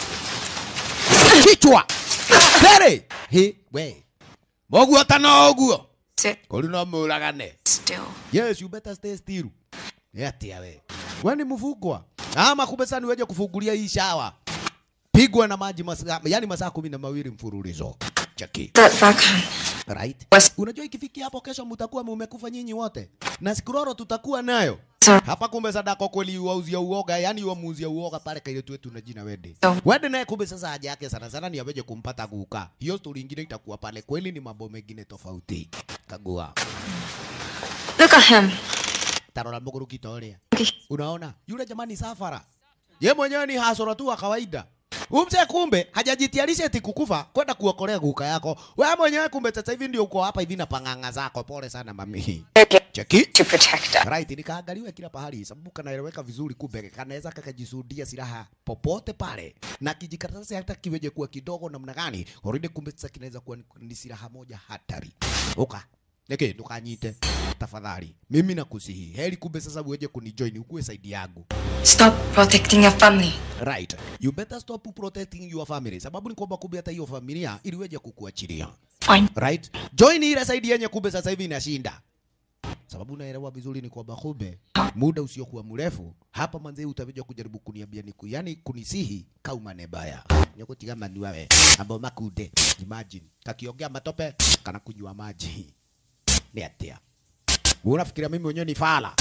Speaker 1: Kichwa. Tere. He, we. Mogu hata no oguo.
Speaker 5: Sit
Speaker 1: Kuri no mulagane.
Speaker 5: still.
Speaker 1: Yes, you better stay still. Yatia we. Wewe ni mfugwa. Ama kumbe sana weje kufungulia hii shawa. Pigwa na maji masaa, yani masaa kumi na mawili mfululizo. Cheki.
Speaker 5: That Vakan.
Speaker 1: Right?
Speaker 5: Was-
Speaker 1: Unajua ikifikia hapo kesho mtakuwa mmekufa nyinyi wote. Na sikuroro tutakuwa nayo.
Speaker 5: Sir.
Speaker 1: Hapa kumbe sadako kweli wauzia uoga, yani wamuuzia uoga pale kaile tu wetu na jina Wede.
Speaker 5: So-
Speaker 1: Wede naye kumbe sasa haja yake sana sana ni aweje kumpata guka. Hiyo story ingine itakuwa pale, kweli ni mambo mengine tofauti. Kagua.
Speaker 7: Look at him.
Speaker 1: Tarora muguru kitoria. Unaona? Yule jamani safara. Ye mwenyewe ni hasoro tu wa kawaida. Umse kumbe hajajitiarisha eti kukufa kwenda kuokolea guka yako. Wewe mwenyewe kumbe sasa hivi ndio uko hapa hivi na panganga zako. Pole sana mami. Cheki.
Speaker 5: To protect us.
Speaker 1: Right, nikaangaliwe kila pahali sababu kanaeleweka vizuri, kumbe kanaweza kakajisudia silaha popote pale, na kijikaratasi hata kiweje kuwa kidogo namna gani, already kumbe sasa kinaweza kuwa ni- ni silaha moja hatari. Uka Neke, ndukanyite tafadhali, mimi nakusihi, heri kumbe sasa uweje kunijoin ukuwe saidi yangu.
Speaker 7: Stop protecting your family.
Speaker 1: Right, you better stop protecting your family, sababu ni kwamba kumbe hata hiyo familia iliweje kukuachilia.
Speaker 7: Fine.
Speaker 1: Right, join ile saidi yenye kumbe sasa hivi inashinda sababu naelewa vizuri ni kwamba kumbe muda usiokuwa mrefu hapa manze utakuja kujaribu kuniambia niku yani kunisihi kauma nebaya nyokotiga manu wawe ambao makunde imagine kakiongea matope kana kunywa maji ni atia unafikiria mimi mwenyewe ni fala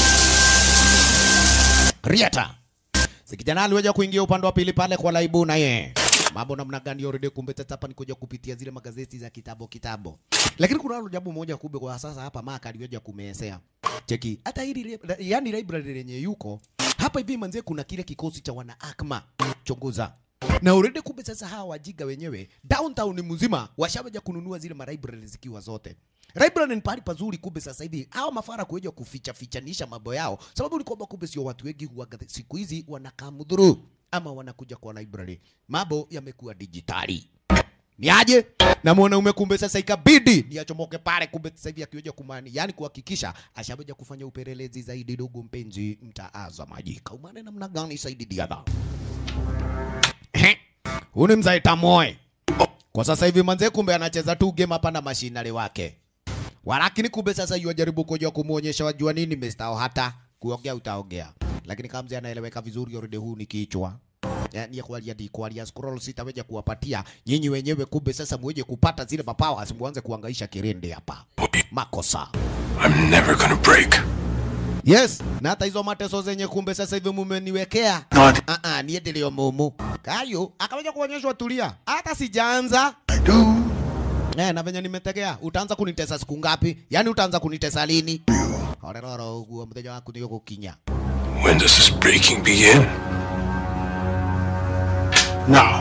Speaker 1: Rieta Sikijana aliweza kuingia upande wa pili pale kwa laibu na ye. Mambo namna gani already kumbe tata hapa ni kuja kupitia zile magazeti za kitabo kitabo. Lakini kuna nalo jambo moja kumbe kwa sasa hapa Maka aliweza kumesea. Cheki, hata hili li- yani library lenye yuko hapa hivi manze kuna kile kikosi cha wana Akma chunguza. Na already kumbe sasa hawa wajiga wenyewe downtown mzima washawaja kununua zile malibrary zikiwa zote. Library ni pahali pazuri kumbe sasa hivi hawa mafara kuja kuficha fichanisha mambo yao, sababu ni kwamba kumbe sio watu wengi huwaga siku hizi wanakaa mudhuru ama wanakuja kwa library. Mambo yamekuwa dijitali. Ni aje? Na mwanaume kumbe sasa ikabidi ni achomoke pale kumbe sasa hivi akiweja kumani, yani kuhakikisha ashaweja kufanya upelelezi zaidi. Ndugu mpenzi mtaazamaji, kaumane namna gani Saidi Diadha? Huu ni mzaita moe kwa sasa hivi manze, kumbe anacheza tu game hapa na mashinari wake, walakini kumbe sasa yuajaribu kuja kumuonyesha wajua nini Mr. hata kuongea utaongea, lakini kama mzee anaeleweka vizuri already, huu ni kichwa yani ya kualia di kualia scroll sitaweja kuwapatia nyinyi wenyewe, kumbe sasa muweje kupata zile mapawa, simuanze kuangaisha kirende hapa, makosa
Speaker 3: I'm never gonna break.
Speaker 1: Yes, na hata hizo mateso zenye kumbe sasa hivi mumeniwekea.
Speaker 3: Not.
Speaker 1: Ah ah, niye ndio mumu. Kayo akawaja kuonyeshwa tulia. Hata sijaanza.
Speaker 3: I do.
Speaker 1: Eh, na venye nimetegea, utaanza kunitesa siku ngapi? Yaani utaanza kunitesa lini? Oreroro uguo mteja waku ndio kukinya.
Speaker 3: When does this breaking begin? Now.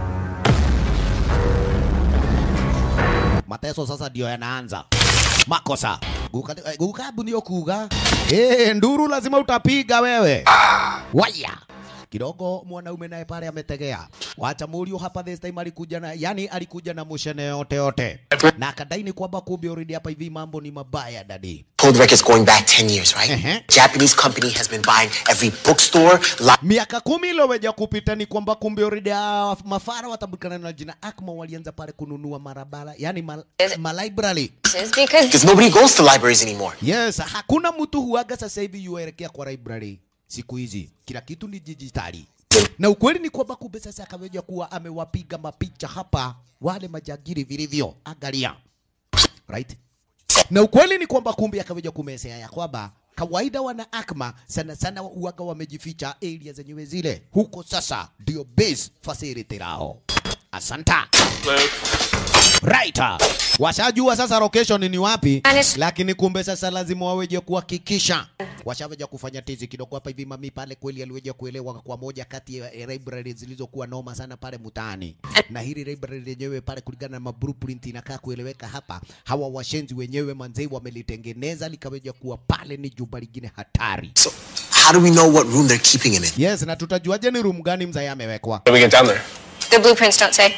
Speaker 1: Mateso sasa ndio yanaanza. Makosa. Guka eh, guka ndio kuga. Eh, nduru lazima utapiga wewe. Waya. Kidogo mwanaume naye pale ametegea. Wacha Murio hapa this time alikuja na yani alikuja na mushene yote yote. Na akadaini kwamba kumbe already hapa hivi mambo ni mabaya dadi.
Speaker 8: Cold records going back 10 years, right?
Speaker 1: Uh-huh.
Speaker 8: Japanese company has been buying every bookstore, li-
Speaker 1: Miaka kumi iliyoweja kupita ni kwamba kumbe already ah, mafara watabukana na jina Akma walianza pale kununua marabara, yani ma, ma library.
Speaker 5: Because
Speaker 8: because nobody goes to libraries anymore.
Speaker 1: Yes, hakuna mtu huaga sasa hivi yuelekea kwa library siku hizi, kila kitu ni dijitali. Na ukweli ni kwamba kumbe sasa akaweja kuwa amewapiga mapicha hapa wale majagiri vilivyo, angalia right. Na ukweli ni kwamba kumbe akaweja kumesea ya kwamba kawaida wana Akma sana sana uaga wamejificha area zenyewe zile, huko sasa ndio base facility lao Asanta.
Speaker 6: Luke.
Speaker 1: Right. Washajua sasa location ni wapi,
Speaker 5: Anis-
Speaker 1: lakini kumbe sasa lazima waweje kuhakikisha washaweja kufanya tizi kidogo hapa hivi. Mami pale kweli aliweja kuelewa kwa moja kati ya library zilizokuwa noma sana pale mtaani, na hili library lenyewe pale kulingana na mablueprint inakaa kueleweka hapa. Hawa washenzi wenyewe manzei wamelitengeneza likaweja kuwa pale ni jumba lingine hatari.
Speaker 8: So, how do we know what room they're keeping him in?
Speaker 1: Yes, na tutajuaje ni room gani mzee amewekwa?
Speaker 6: How do we get down there?
Speaker 5: The blueprints don't say.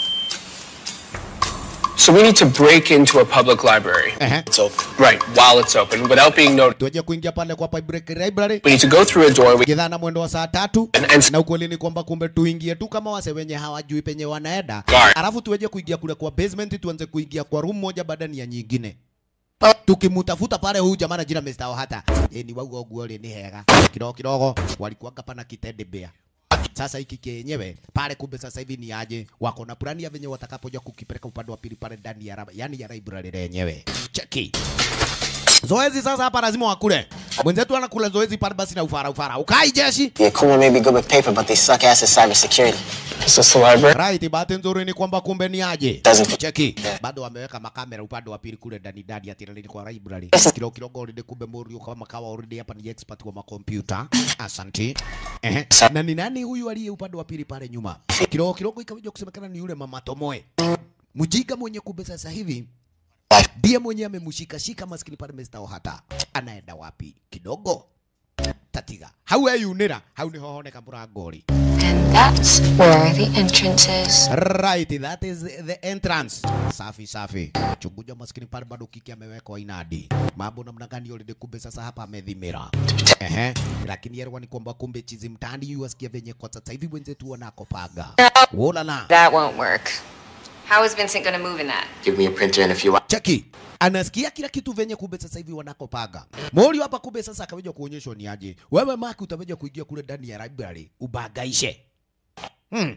Speaker 6: So we need to break into a public library.
Speaker 1: Ehe.
Speaker 8: It's open.
Speaker 6: Right, while it's open, without being noticed.
Speaker 1: Tuweje kuingia pale kwa public library
Speaker 6: We need to go through a door. We
Speaker 1: kidhana mwendo wa saa tatu
Speaker 6: And- and-
Speaker 1: na ukweli ni kwamba kumbe tuingie tu kama wase wenye hawajui penye wanaenda,
Speaker 6: Guard.
Speaker 1: alafu tuweje kuingia kule kwa basement, tuanze kuingia kwa room moja baada ya nyingine tukimutafuta pale huyu jamaa na jina Mr. Ohata eh, ni wauga uguo ni hega kidogo kidogo, walikuanga pana kitende bea sasa hiki kienyewe pale, kumbe sasa hivi ni aje, wako na plani ya venye watakapoja kukipeleka upande wa pili pale ndani ya raba, yani ya library lenyewe. Cheki zoezi sasa hapa lazima wakule mwenzetu anakula zoezi pale, basi na ufara ufara ukai jeshi
Speaker 8: Yeah, Kuma may be good with paper, but they suck ass at cybersecurity.
Speaker 6: Is this the library?
Speaker 1: Right, bahati nzuri ni kwamba kumbe ni aje.
Speaker 8: Doesn't-
Speaker 1: Cheki. Bado wameweka makamera upande wa pili kule ndani ndani ya tirani kwa library. Kilo kidogo already kumbe Morio kama kawa already hapa ni expert wa makompyuta. Asante. Ehe. Na ni nani huyu aliye upande wa pili pale nyuma? Kidogo kidogo ikawaje kusemekana ni yule mama Tomoe. Mjinga mwenye kumbe sasa hivi ndiye mwenye amemshika shika maskini pale Mr. Ohata. Anaenda wapi? Kidogo. Tatiga. Hau eyunira. Hau ni hohoneka murangori.
Speaker 5: And that's where the entrance is.
Speaker 1: Right, that is the entrance. Safi safi. Chunguja maskini pale bado kiki amewekwa inadi. Mambo namna gani already kumbe sasa hapa amedhimira. Ehe. Lakini yale ni kwamba kumbe chizi mtani yu asikia venye kwa sasa hivi wenzetu wanakopaga. Wola na.
Speaker 5: That won't work. How is Vincent gonna move in that?
Speaker 8: Give me a printer in a few hours.
Speaker 1: Cheki. Anasikia kila kitu venye kumbe sasa hivi wanakopaga. Mori hapa kumbe sasa akaweja kuonyeshwa ni aje. Wewe Maki utaweja kuingia kule ndani ya library ubagaishe. Hmm.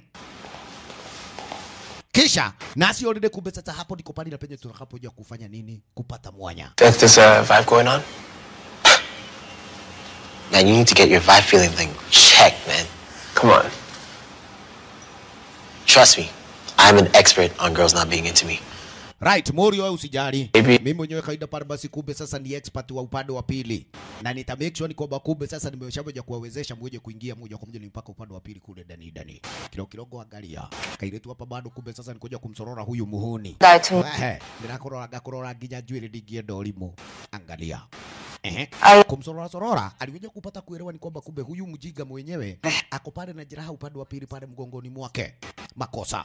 Speaker 1: Kisha nasi already kumbe sasa hapo ndiko pale na penye tutakapoja kufanya nini? Kupata mwanya.
Speaker 6: If there's a vibe going on?
Speaker 8: Man, you need to get your vibe feeling thing checked, man.
Speaker 6: Come on.
Speaker 8: Trust me, I'm an expert on girls not being into me.
Speaker 1: Right, Mori wewe usijali.
Speaker 6: Maybe-
Speaker 1: Mimi mwenyewe kaida pale basi kumbe sasa ni expert wa upande wa pili. Na nita make sure ni kwamba kumbe sasa nimeshamoja kuwawezesha mmoja kuingia moja kwa moja ni mpaka upande wa pili kule ndani ndani. Kidogo kidogo angalia. Kairetu hapa bado kumbe sasa nikoja kumsorora huyu muhuni.
Speaker 5: Guy to
Speaker 1: Ehe, ndirakorora ngakorora nginya njuĩrĩ ndingĩenda ũrimũ. Angalia. Ehe.
Speaker 5: Ai-
Speaker 1: Kumsorora sorora aliweza kupata kuelewa ni kwamba kumbe huyu mjinga mwenyewe ako pale na jeraha upande wa pili pale mgongoni mwake. Makosa.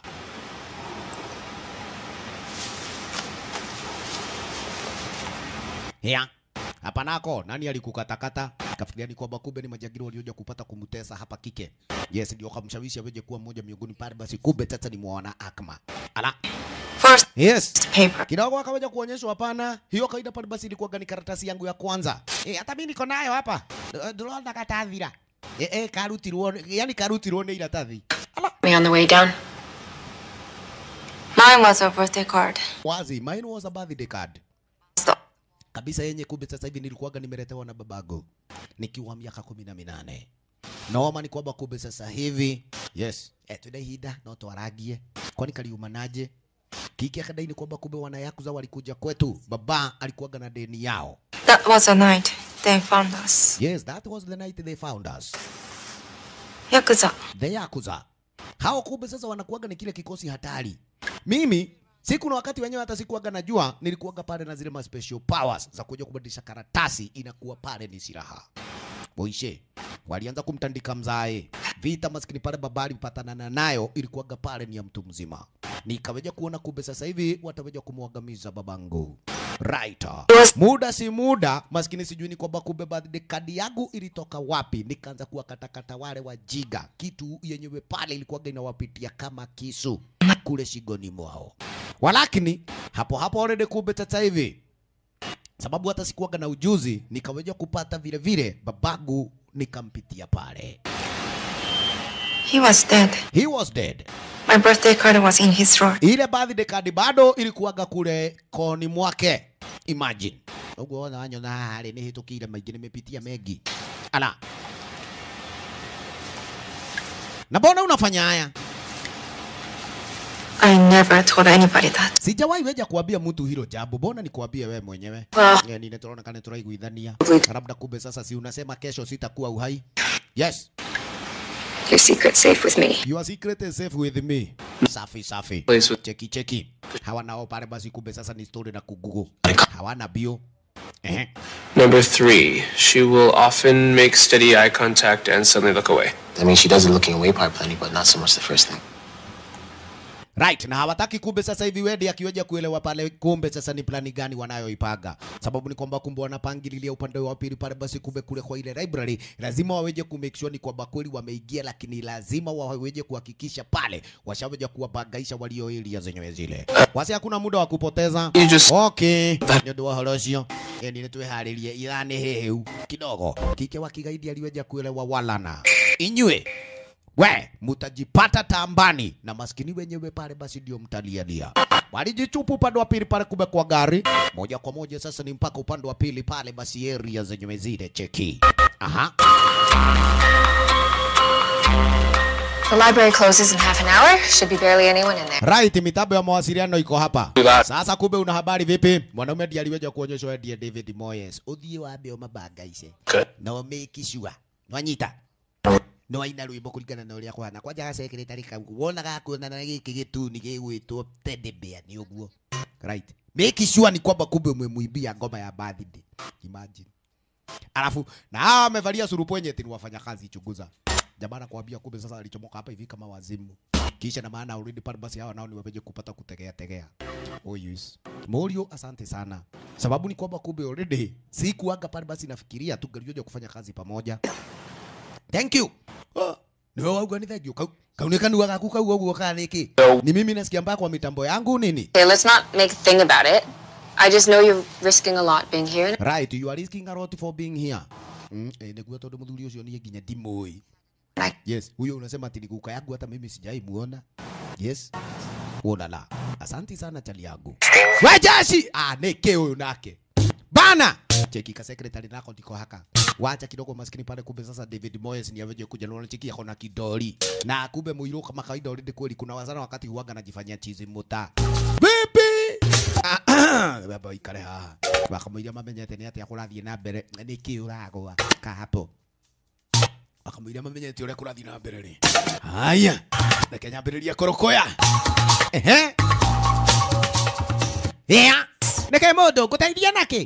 Speaker 1: Ya. Hapa nako nani alikukatakata? Kafikiria ni kwamba kumbe ni majangili walioja kupata kumtesa hapa kike. Yes, ndio kamshawishi aweje kuwa mmoja miongoni pale, basi kumbe sasa ni mwana Akma. Ala.
Speaker 5: First
Speaker 1: Yes.
Speaker 5: paper.
Speaker 1: Kidogo akaweja kuonyeshwa hapana, hiyo kawaida pale basi ilikuwa ni karatasi yangu ya kwanza. Eh, hata mimi niko nayo hapa. Eh, Ndĩrona katathira. Eh, eh, karutirwo, yani karutirwo nĩ iratathi. Ala.
Speaker 5: Me on the way down.
Speaker 7: Mine was a birthday card.
Speaker 1: Wazi, mine was a birthday card.
Speaker 7: Stop.
Speaker 1: kabisa yenye kumbe sasa hivi nilikuwaga nimeletewa na babago nikiwa miaka kumi na minane noma ni kwamba kumbe sasa hivi yes eh, tunahinda no twaragie kwani kaliumanaje kiki akadai ni kwamba kumbe wanayakuza walikuja kwetu baba alikuwaga na deni yao
Speaker 7: That was the night they found us.
Speaker 1: yes that was the night they found us
Speaker 7: Yakuza.
Speaker 1: the yakuza hao kumbe sasa wanakuwaga ni kile kikosi hatari mimi siku na wakati wenyewe hata sikuwaga najua nilikuwaga pale na zile ma special powers za kuja kubadilisha karatasi inakuwa pale ni silaha boishe walianza kumtandika mzae vita maskini pale baba alipatanana nayo ilikuwaga pale ni ya mtu mzima nikaweja kuona kumbe sasa hivi wataweja kumwangamiza babangu right muda si muda maskini sijui ni kwamba kumbe birthday kadi yangu ilitoka wapi nikaanza kuwakatakata wale wajiga kitu yenyewe pale ilikuwaga inawapitia kama kisu kule shingoni mwao walakini hapo hapo already kumbe sasa hivi sababu hata sikuwaga na ujuzi nikaweja kupata vile vile babangu nikampitia pale
Speaker 7: He was dead.
Speaker 1: he was dead
Speaker 7: My birthday card was in his drawer.
Speaker 1: ile birthday card bado ilikuwaga kule koni mwake imagine uguo wona wanyona haha rĩ nĩ hĩtũkĩire maingĩ nimepitia mengi ala na mbona unafanya haya
Speaker 7: never told anybody that.
Speaker 1: sijawahi weja kuambia mtu hilo jambo mbona nikuambie wewe mwenyewe
Speaker 7: Well-
Speaker 1: yeah, nine tunaona kana turaiguithania
Speaker 7: Wait.
Speaker 1: labda kumbe sasa si unasema kesho sitakuwa uhai yes
Speaker 5: Your secret's safe with me.
Speaker 1: your secret is safe with me safi safi
Speaker 6: Place with-
Speaker 1: cheki cheki hawa nao pale basi kumbe sasa ni story na kugugu hawana bio Ehe.
Speaker 6: Number three, she will often make steady eye contact and suddenly look away.
Speaker 8: That means she does the looking away part plenty, but not so much the first thing.
Speaker 1: Right, na hawataki kumbe sasa hivi Wedi akiweja kuelewa pale kumbe sasa ni plani gani wanayoipaga. Sababu ni kwamba kumbe wanapangililia upande wa pili pale basi kumbe kule kwa ile library lazima waweje ku make sure ni kwamba kweli wameingia, lakini lazima waweje kuhakikisha pale washaweja kuwabagaisha walio area zenyewe zile. Wasi hakuna muda wa kupoteza.
Speaker 6: You just-
Speaker 1: Okay. Ndio wa horocio. Yani nitweharirie irani hehu kidogo. Kike wa kigaidi aliweja kuelewa walana. Inywe we mutajipata tambani na maskini wenyewe pale, basi ndio mtalialia. Walijichupu upande wa pili pale, kumbe kwa gari moja kwa moja sasa ni mpaka upande wa pili pale, basi area zenyewe zile cheki. Aha,
Speaker 5: The library closes in half an hour. Should be barely anyone in there.
Speaker 1: right, mitambo ya mawasiliano iko hapa
Speaker 6: that.
Speaker 1: sasa. Kumbe una habari vipi? Mwanaume ndiye aliweja kuonyeshwa ndiye David Moyes, uthie wambe umabangaice
Speaker 6: Good.
Speaker 1: no make sure nwanyita no aina rwimbo kuringana na uria kwana kwanja gacekeretari kau wona gakuonana na giki gituni gigwitwo teddy bear ni uguo right make sure ni kwamba kumbe umemwibia ngoma ya birthday imagine alafu na hawa wamevalia surupwenye eti ni wafanyakazi chunguza jamaa nakwambia kumbe sasa alichomoka hapa hivi kama wazimu kisha na maana already pale basi hawa nao ni wapeje kupata kutegea tegea oh yes Morio asante sana sababu ni kwamba kumbe already sikuaga pale basi nafikiria tu galioja kufanya kazi pamoja thank you oh, niwe wauga ni thank you kau kaunekanu gaku kau ũguo kana nĩkĩ ni mimi nasikia mbaya kwa mitambo yangu nini
Speaker 5: Okay, let's not make a thing about it. I just know you're risking a lot being here.
Speaker 1: right you are risking a lot for being here mm, eh, nĩguo tondũ mũthuri ũcio niĩ nginya ndimũĩ
Speaker 5: I-
Speaker 1: yes huyo unasema ati ni guka yangu hata mimi sijai muona yes Ulala. Asanti sana chali yangu. Wajashi! Ah, neke huyu nake. Bana! Cheki ka secretary nako ndiko haka. Wacha kidogo maskini pale kumbe sasa David Moyes ni aweje kuja na cheki yako na kidoli. Na kumbe muiru kama kawaida already kweli kuna wazana wakati huaga anajifanyia chizi muta. Bibi! Baba ikare haha. Wakamwĩria mamenyete nĩ atĩa kũrathiĩ na mbere nĩkĩ ũragwa ka hapo akamwĩria mamenyete ũrĩa kũrathiĩ na mbere rĩ haya reke nyambĩrĩria kũrũkũya ehe ĩa nĩkaĩ mũndũ ngũteithia nakĩ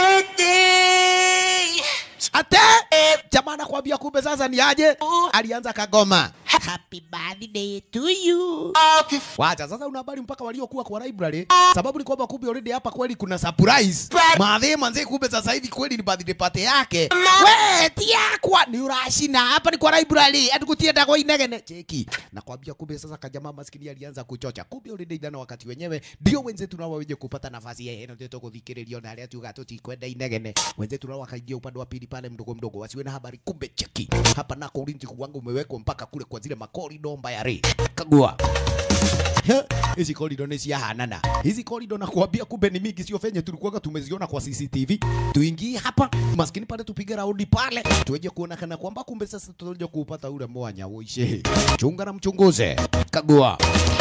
Speaker 1: ate jamaa nakwambia kumbe sasa ni aje alianza kagoma happy birthday to you wacha sasa una habari mpaka waliokuwa kwa library sababu ni kwamba kumbe already hapa kweli kuna surprise madhe manze kumbe sasa hivi kweli ni birthday party yake we tiakwa ni urashina hapa ni kwa library atukutienda kwa inegene cheki nakwambia kumbe sasa kajamaa maskini alianza kuchocha kumbe already ithana wakati wenyewe ndio wenzetu nao waweje kupata nafasi ya heno ndio tukuthikiririo na aria tuga tutikwenda inegene wenzetu nao wakaingia upande wa pili pale mdogo mdogo wasiwe na habari kumbe cheki hapa nako ulinzi wangu umewekwa mpaka kule kwa zile makorido mbaya re kagua He, hizi korido ni ciahanana hizi korido nakwambia kumbe ni mingi sio fenye tulikuwaga tumeziona kwa CCTV tuingie hapa maskini pale tupige raundi pale tuweje kuona kana kwamba kumbe sasa tutaje kupata ule mwanya uishe chunga na mchunguze kagua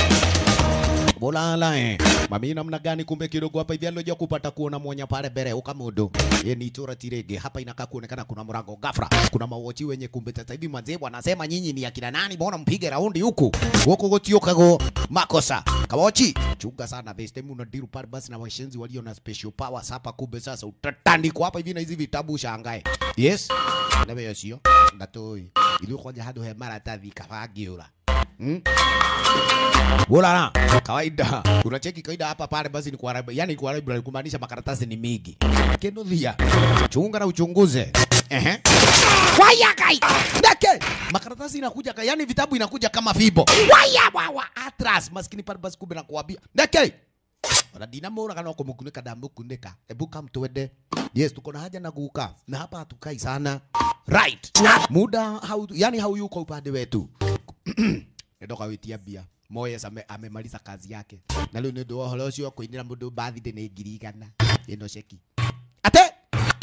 Speaker 1: Bolala eh. Mami namna gani kumbe kidogo hapa hivi alioja kupata kuona mwanya pale mbele uka mundu. Ye ni tura tirege hapa inakaa kuonekana kuna mrango ghafla. Kuna mawochi wenye kumbe sasa hivi manzee wanasema nyinyi ni akina nani mbona mpige raundi huku. Huko gotiokago makosa. Kawochi chunga sana this time una deal pale basi na washenzi walio na special powers hapa kumbe sasa utatandikwa hapa hivi na hizi vitabu shangae. Yes. Ndabe yosio. Ndatoi. Ilio kwanja hado he maratathi kafagiura. Hmm? Ulala, kawaida. Unacheki kawaida hapa pale basi ni kwa library. Yani kwa library kumaanisha makaratasi ni mingi. Kenuthia. Chunga na uchunguze. Ehe. Waya kai. Ndake. Makaratasi inakuja ka, yani vitabu inakuja kama fibo. Waya wawa atras maskini pale basi kumbe nakuambia. Ndake. Ona dinamura kana kumukunika ndamukunika. Ebu kam tuende. Yes, tuko na haja na guka. Na hapa hatukai sana. Right. Muda hau, yani hauyuko upande wetu ndoka witia mbia Moyes ame, amemaliza kazi yake na rĩu nĩ ũndũ wa ũhoro ũcio kũinĩra mũndũ birthday nĩ ngiri igana ĩno ceki ate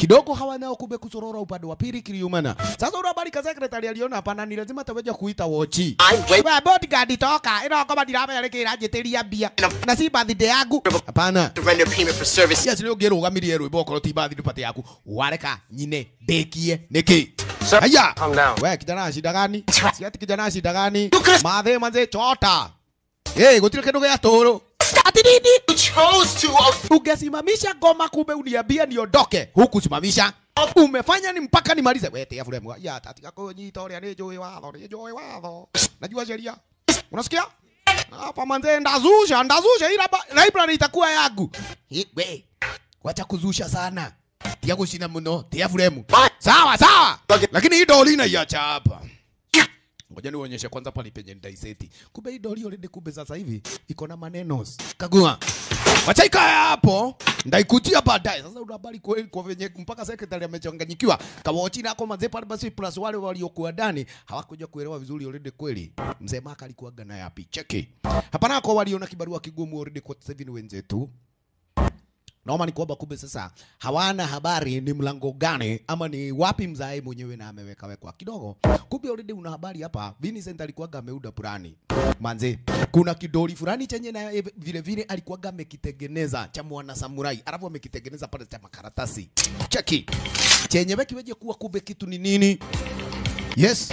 Speaker 1: kidogo hawa nao kumbe kusorora upande wa pili kiliumana. Sasa ule habari ka secretary aliona hapana, ni lazima taweja kuita wochi. Wewe bodyguard toka, ino kama ndirame yale kira njitiria mbia na si birthday yangu. Hapana.
Speaker 8: To render payment for service.
Speaker 1: Yes, leo ngero gamirie rwimbo okorwo ti birthday party yaku. Wareka nyine ndekie niki.
Speaker 6: Sir,
Speaker 1: Haya.
Speaker 6: calm down.
Speaker 1: We kijana shida gani? Si ati kijana shida gani? Mathe manze chota. Eh, gutire kindu gia turu. Ati nini?
Speaker 8: You chose to.
Speaker 1: Ungesimamisha ngoma kumbe uniambia niondoke. Huku simamisha. Umefanya ni mpaka nimalize. We tia fulemu. Ya tatika kunyita uria ni njui watho, ni njui watho. Najua sheria. Unasikia? Hapa manze ndazusha, ndazusha ila ba- library itakuwa yangu. Hi, We, wacha kuzusha sana. Tia kushina muno, tia fulemu. Sawa, sawa. Lakini hii doli inaiacha hapa. Ngoja nionyeshe kwanza pale penye ndaiseti. Kumbe hii doli already kumbe sasa hivi iko na maneno. Kagua. Wacha ikae hapo. Ndaikujia baadaye. Sasa una habari kweli kwa venye mpaka secretary amechanganyikiwa. Kawochi nako manze pale basi plus wale waliokuwa ndani hawakuja kuelewa vizuri already kweli. Mzee Maka alikuwa gana yapi? Cheki. Hapana kwa waliona kibarua kigumu already kwa sasa hivi ni wenzetu. Naomba ni kwamba kumbe sasa hawana habari ni mlango gani ama ni wapi mzae mwenyewe na ameweka wekwa kidogo. Kumbe already una habari hapa. Vincent alikuwa ameuda purani. Manze, kuna kidoli fulani chenye na yeye vile vile alikuwa amekitengeneza cha mwana samurai. Alafu amekitengeneza pale cha makaratasi. Cheki. Chenye kiweje kuwa kumbe kitu ni nini? Yes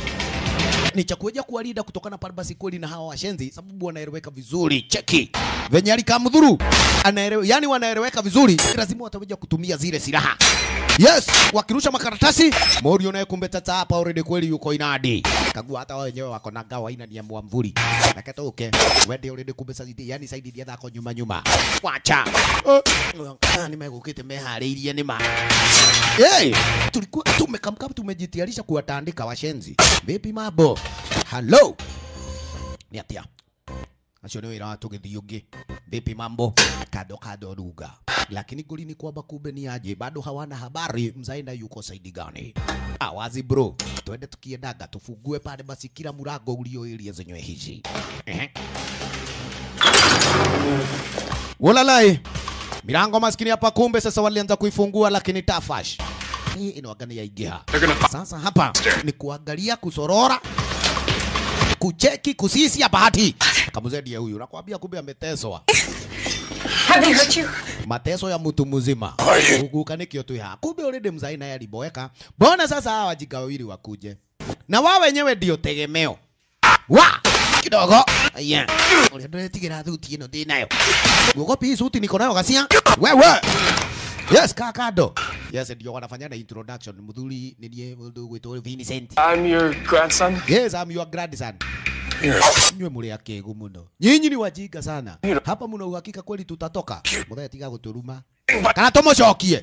Speaker 1: ni cha kuja kuwalinda kutokana pale basi kweli na hawa washenzi, sababu wanaeleweka vizuri. Cheki venye alikamdhuru anaelewa, yani wanaeleweka vizuri, lazima wataweja kutumia zile silaha. Yes, wakirusha makaratasi Morio naye kumbe tata hapa already kweli yuko inadi. Kagua hata wao wenyewe wako na gawa ina ni ya mwamvuli. Nakatoke. Wende already kumbe sasa yani saidi dia thako nyuma nyuma. Wacha. Uh, nimegukite meharĩirie nĩma. Hey, tulikuwa tumekamkam tumejitayarisha kuwatandika washenzi. Vipi mambo? Hello. Ni atia. Acio nĩ wĩra wa tũgĩthiĩ ũngĩ. Vipi mambo? Kado kado ruga. Lakini goli ni kwamba kumbe ni aje, bado hawana habari mzaina yuko saidi gani. Ah, wazi bro, twende tukiendaga tufungue pale basi kila mlango ulio area zenyewe hizi. Ehe. Walalai. Milango maskini hapa kumbe sasa walianza kuifungua lakini tafash. Hii inawagani ya igiha. Sasa hapa ni kuangalia kusorora kucheki kusisi ya bahati. Kamuzedi ya huyu nakwambia kumbe ameteswa.
Speaker 5: Have they hurt you?
Speaker 1: Mateso ya mtu mzima. Ukukanikio tu ya. Kumbe already mzai naye aliboeka. Mbona sasa hawa wajinga wawili wakuje? Na wao wenyewe ndio tegemeo. Wa kidogo. Yeah. Ule ndio tigira thuti ino ndi nayo. Guoko pi suti niko nayo gacia. Wewe. Yes, kakado. Yes, ndio wanafanya na introduction. Mudhuri ni ndiye mudhu gwitwo Vincent.
Speaker 6: I'm your grandson.
Speaker 1: Yes, I'm your grandson. Nywe muri akegu muno. Nyinyi ni wajinga sana. Hapa muna uhakika kweli tutatoka. Muthee tiga guturuma. Kana tumucokie.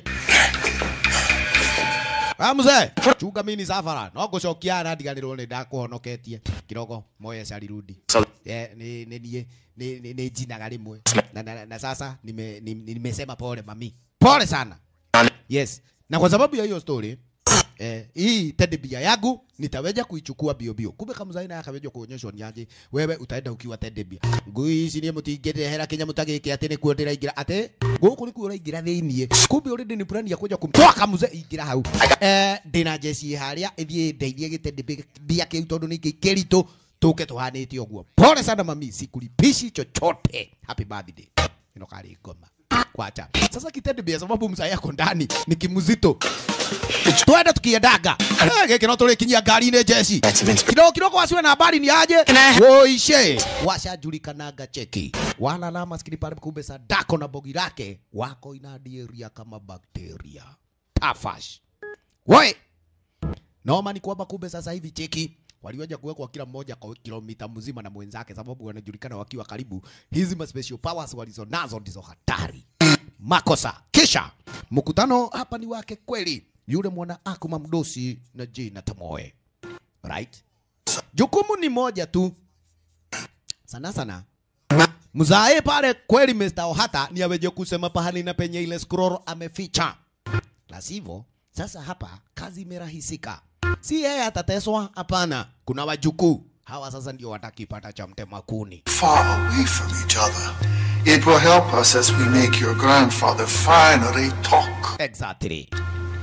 Speaker 1: Ah mzee, chunga mimi ni safara. No gucokia na ndiganirwo ni ndakuhonoketie. Kirogo moye cari rudi. Eh, ni ni ni ni ni, ni jinaga rimwe. Na, na, na sasa nime ni- nimesema pole mami. Pole sana. Yes. Na kwa sababu ya hiyo story eh, hii teddy bear yangu nitaweja kuichukua bio bio. Kumbe kama zaina akaweja kuonyeshwa ni aje, wewe utaenda ukiwa teddy bear. Ngui ici ni mutingirehera kinya mutagiki ati ni kuo ndiraingira ati guku ni kuo uraingira thiini. Kumbe already ni plan ya kuja kumtoa kamuze ingira hau. Eh, ndina jeci haria ithie ndeithie giteddy bear kiu tondu ni kiritu tuke tuhanite uguo. Pole sana mami, sikulipishi chochote. Happy birthday. Ino kari ngoma. Kwacha. Sasa kitende bia sababu mzee yako ndani ni kimuzito. Twende tukiendaga. Eh, giki no tũrĩkinyia ngari-inĩ jeci. Kidogo kidogo wasiwe na habari ni aje? Woishe. Washajulikananga cheki. Walala maskini pale kumbe sadako na bogi lake wako inadieria kama bakteria. Tafash. Woi. Noma ni kwamba kumbe sasa hivi cheki waliweza kuwekwa kila mmoja kwa kilomita mzima na mwenzake, sababu wanajulikana wakiwa karibu. Hizi ma special powers walizo nazo ndizo hatari. Makosa. Kisha mkutano hapa ni wake kweli, yule mwana Akuma mdosi na Jina Tamoe, right? Jukumu ni moja tu, sana sana mzae pale kweli, Mr. Ohata ni aweje kusema pahali na penye ile scroll ameficha, la sivyo sasa hapa kazi imerahisika. Si yeye atateswa, hapana. Kuna wajukuu hawa sasa ndio watakipata cha mtema kuni.
Speaker 9: far away from each other. It will help us as we make your grandfather finally talk.
Speaker 1: Exactly.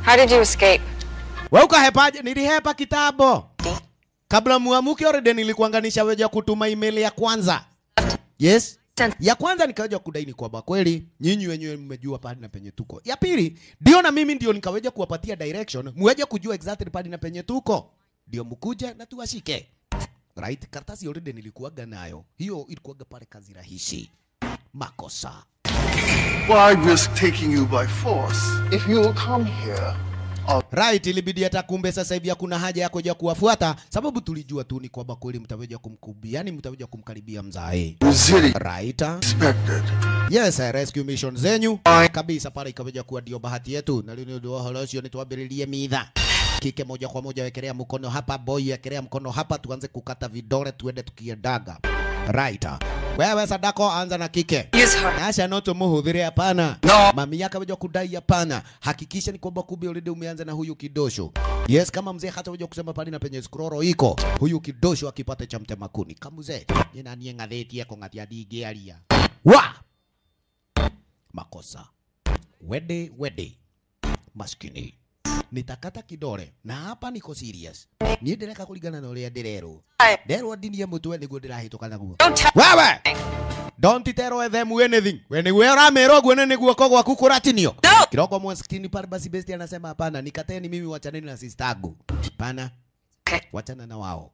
Speaker 5: How did you escape?
Speaker 1: We ukahepaje? Nilihepa kitambo kabla muamuke already nilikuanganisha weja kutuma email ya kwanza. Yes. Ya kwanza nikaweja kudaini kwamba kweli nyinyi wenyewe mmejua pahali na penye tuko. Ya pili ndio na mimi ndio nikaweja kuwapatia direction, muweje kujua exactly pahali na penye tuko, ndio mkuje na tuwashike. Right? Karatasi already nilikuwaga nayo, hiyo ilikuwaga pale kazi rahisi. Makosa.
Speaker 9: Why risk taking you by force if you will come here?
Speaker 1: Right, ilibidi hata kumbe sasa hivi hakuna haja ya kuja kuwafuata, sababu tulijua tu ni kwamba kweli mtaweja kumkubia, yani mtaweja kumkaribia mzae.
Speaker 9: Resilient.
Speaker 1: Right.
Speaker 9: Expected.
Speaker 1: Yes, eh, rescue mission zenyu kabisa pale ikaweja kuwa ndio bahati yetu, na leo ndio halosio ni tuambirilie mitha kike moja kwa moja, wekelea mkono hapa, boy wekelea mkono hapa, tuanze kukata vidole, tuende tukiendaga. Right. Wewe Sadako, anza na kike.
Speaker 5: Use her.
Speaker 1: Asha noto muhudhire hapana.
Speaker 9: No.
Speaker 1: Mami yake weja kudai hapana. Hakikisha ni kwamba kumbe already umeanza na huyu kidosho. Yes, kama mzee hata weja kusema pale na penye scroll iko. Huyu kidosho akipata cha mtema kuni. Kama mzee, nina nie ngatheti yako ngatia dige alia. Wa! Makosa. Wede wede. Maskini. Nitakata kidole na hapa niko serious. Niĩ ndĩreka kũringana na ũrĩa ndĩrerwo. Nderwo ndinie mũtwe nĩguo ndĩrahĩtũka naguo.
Speaker 5: Don't tell
Speaker 1: Wewe! Don't tell them anything. When we ũramerwo guone nĩ guoko gwaku kũratinio.
Speaker 5: No.
Speaker 1: Kiroko mwaskini pale basi besti anasema hapana, nikateni mimi wachaneni na sister yangu. Hapana.
Speaker 5: Okay.
Speaker 1: Wachana na wao.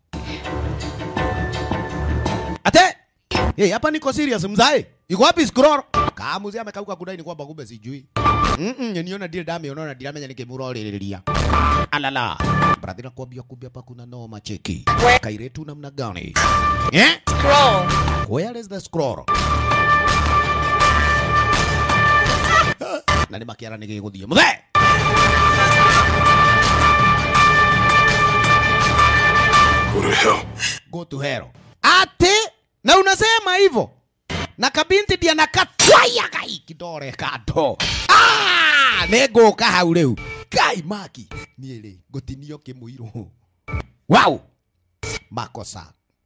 Speaker 1: Ate! Hey, hapa niko serious mzae. Iko wapi scroll? Kama mzee amekauka kudai ni kwamba kumbe sijui. Mm -mm, niona deal dame unaona deal amenya nikimuroriria. Alala. Brother nakwambia kumbe hapa kuna noma cheki. Kairetu namna gani? Eh?
Speaker 5: scroll.
Speaker 1: Where is the scroll? na nä makä ara nä gä gå thiä må the
Speaker 3: Go to hell.
Speaker 1: go to hell ati na unasema hivyo na kabinti ndia nakatwaya kai kidore kando ah, nä ngå ka hau rä u kai maki niä rä ngå tinio kä må irå wow makosa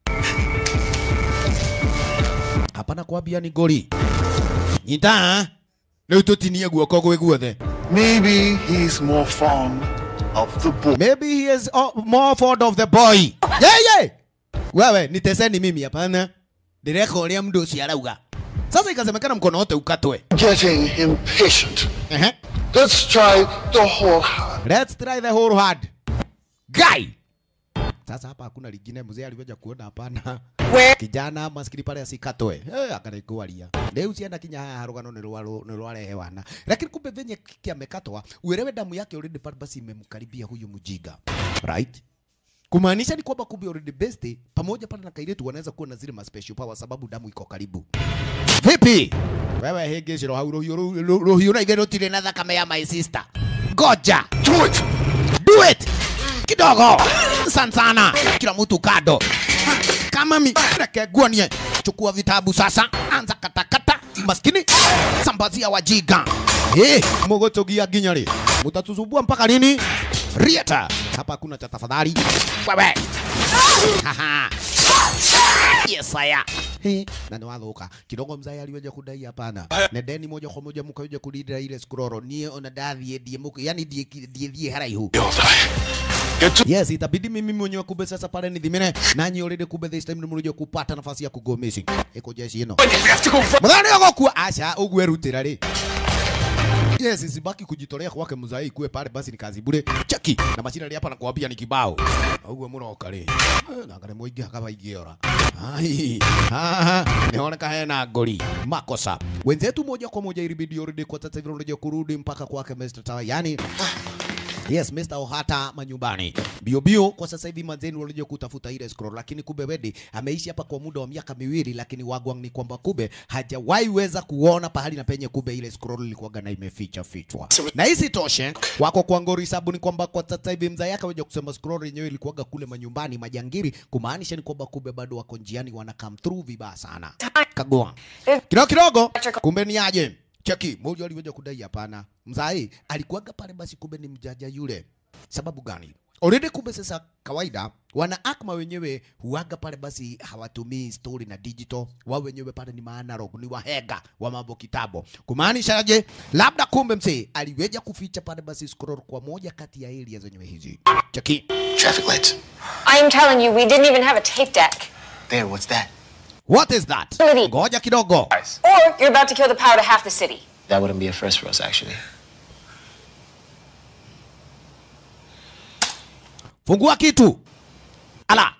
Speaker 1: hapana kwambia ni ngori nyita rä u tå tinie guoko gwä guothe
Speaker 9: Maybe he's more fond of the boy.
Speaker 1: Maybe he is uh, more fond of the boy. Yeah, yeah. Wewe niteseni mimi hapana. Direka uria mdu ucio arauga. Sasa ikasemekana mkono wote ukatwe.
Speaker 9: Getting impatient.
Speaker 1: Ehe.
Speaker 9: Let's try the whole hand.
Speaker 1: Let's try the whole hard. Guy. Sasa hapa hakuna lingine mzee alivyoja kuona hapana.
Speaker 5: Where?
Speaker 1: Kijana maskini pale asikatwe. Eh, akareguaria. Leo sienda kinya haya rugano ni rwaro ni rware wana. Lakini kumbe venye kiki amekatwa, uelewe damu yake already pale basi imemkaribia huyu mjiga. Right? Kumaanisha ni kwamba kumbe already best pamoja pale na Kairetu wanaweza kuwa na zile ma special power sababu damu iko karibu. Vipi? Wewe hege shiro hau rohio rohio na igero tire na thakame ya my sister. Goja.
Speaker 3: Do it!
Speaker 1: Do it. Kidogo. Sana sana. Kila mtu kado. Kama mi reke guanie. Chukua vitabu sasa. Anza katakata. Maskini. Sambazia wajiga. Eh, mogotogia ginyari. Mutatusumbua mpaka lini? Rieta. Hapa hakuna cha tafadhali. Wewe. Haha. Yes, aya. He, na nĩ wathuka kidogo mzai aliweja kudai hapana nendeni moja kwa moja mukaweja kulindira ile scroll nie ona ndathiĩ ndiĩ mũk yani ndiĩ ndiĩ thiĩ haraihu
Speaker 3: You'll die. Get to
Speaker 1: Yes, itabidi mimi mwenyewe kumbe sasa pale nithimine nanyi already kumbe this time nimuruje kupata nafasi ya kugo missing. Iko jeshi ino.
Speaker 6: We have to go run.
Speaker 1: Muthani ogokua acha ugwe rutira ri. Yes, isibaki kujitolea kwake mzai kuwe pale basi ni kazi bure. Cheki na machina ri hapa na kuambia ni kibao. Ugwe muroka ri. Na ngare moingi akaba igiora. Ai. Ha. Nioneka hena ngori. Makosa. Wenzetu moja kwa moja ilibidi already kwa sasa hivi unarejea kurudi mpaka kwake Mr. Tawa. Yani Yes, Mr. Ohata manyumbani. Bio bio kwa sasa hivi manzeni walikuja kutafuta ile scroll lakini kumbe Wedi ameishi hapa kwa muda wa miaka miwili lakini wagwang ni kwamba kumbe hajawahi weza kuona pahali na penye kumbe ile scroll ilikuwa na imeficha fichwa. Na hisi toshe wako kwa ngori sabu ni kwamba kwa sasa hivi mzee yake waje kusema scroll yenyewe ilikuwa kule manyumbani majangiri kumaanisha ni kwamba kumbe bado wako njiani wana come through vibaya sana. Kagua. Kidogo kidogo kumbe ni aje? Cheki, moja aliweza kudai hapana. Mzai alikuwaga pale basi kumbe ni mjaja yule. Sababu gani? already kumbe sasa kawaida wana akma wenyewe huaga pale basi hawatumii story na digital wao wenyewe pale ni maanalog ni wahega wa mambo kitabo kumaanishaje labda kumbe msee aliweja kuficha pale basi scroll kwa moja kati ya area zenyewe hizi cheki
Speaker 8: Traffic lights.
Speaker 5: I am telling you, we didn't even have a tape deck.
Speaker 8: There, what's that?
Speaker 1: what is that ngoja kidogo
Speaker 5: Or you're about to kill the power to half the city.
Speaker 8: That wouldn't be a first for us, actually.
Speaker 1: fungua kitu ala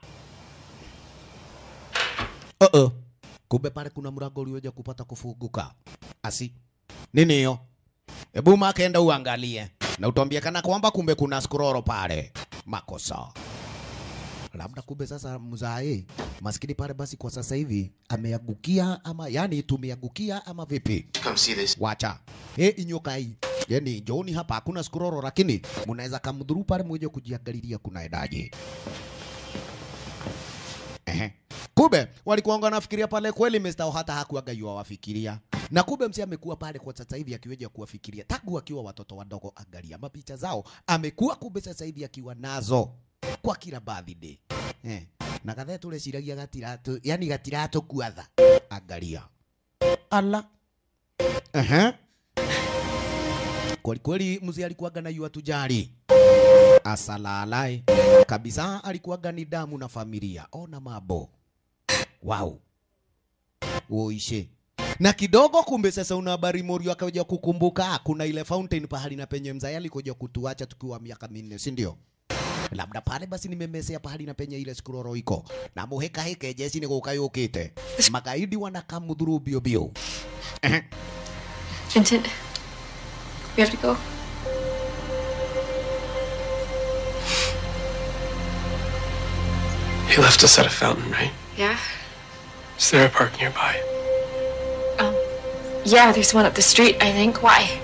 Speaker 1: uh -uh. kumbe pale kuna mlango ulioja kupata kufunguka asi nini hiyo hebu makenda uangalie na utambia kana kwamba kumbe kuna scroll pale makosa labda kumbe sasa mzae maskini pale basi kwa sasa hivi ameangukia ama yani tumeangukia ama vipi
Speaker 8: Come see this.
Speaker 1: wacha e inyokai yani njooni hapa hakuna skuroro lakini mnaweza kamdhuru pale mmoja kujiangalilia kunaendaje ehe kumbe walikuwa wanafikiria pale kweli Mr. hata hakuaga yua wafikiria na kumbe msi amekuwa pale kwa sasa hivi akiweja kuwafikiria tangu akiwa watoto wadogo. Angalia mapicha zao, amekuwa kumbe sasa hivi akiwa nazo kwa kila birthday eh. na kathe tureciragia gatiratu yani gatiratu kuatha angalia ala Ehe. Kweli kweli mzee alikuwaga na yua tujari asalalai kabisa, alikuwaga ni damu na familia. Ona mambo wow, uishe na kidogo. Kumbe sasa una habari Morio akaja kukumbuka kuna ile fountain pahali na penye mzee alikuja kutuacha tukiwa miaka minne, si ndio? labda pale basi nimemesea pahali na penye ile skuroro iko na muheka heke jesi ni guka yukite magaidi wanakamudhuru bio bio Ehe.
Speaker 5: Vincent, we have to go.
Speaker 6: He left us at a fountain, right?
Speaker 5: Yeah?
Speaker 6: Is there a park nearby?
Speaker 5: Um, yeah, there's one up the street, I think. Why?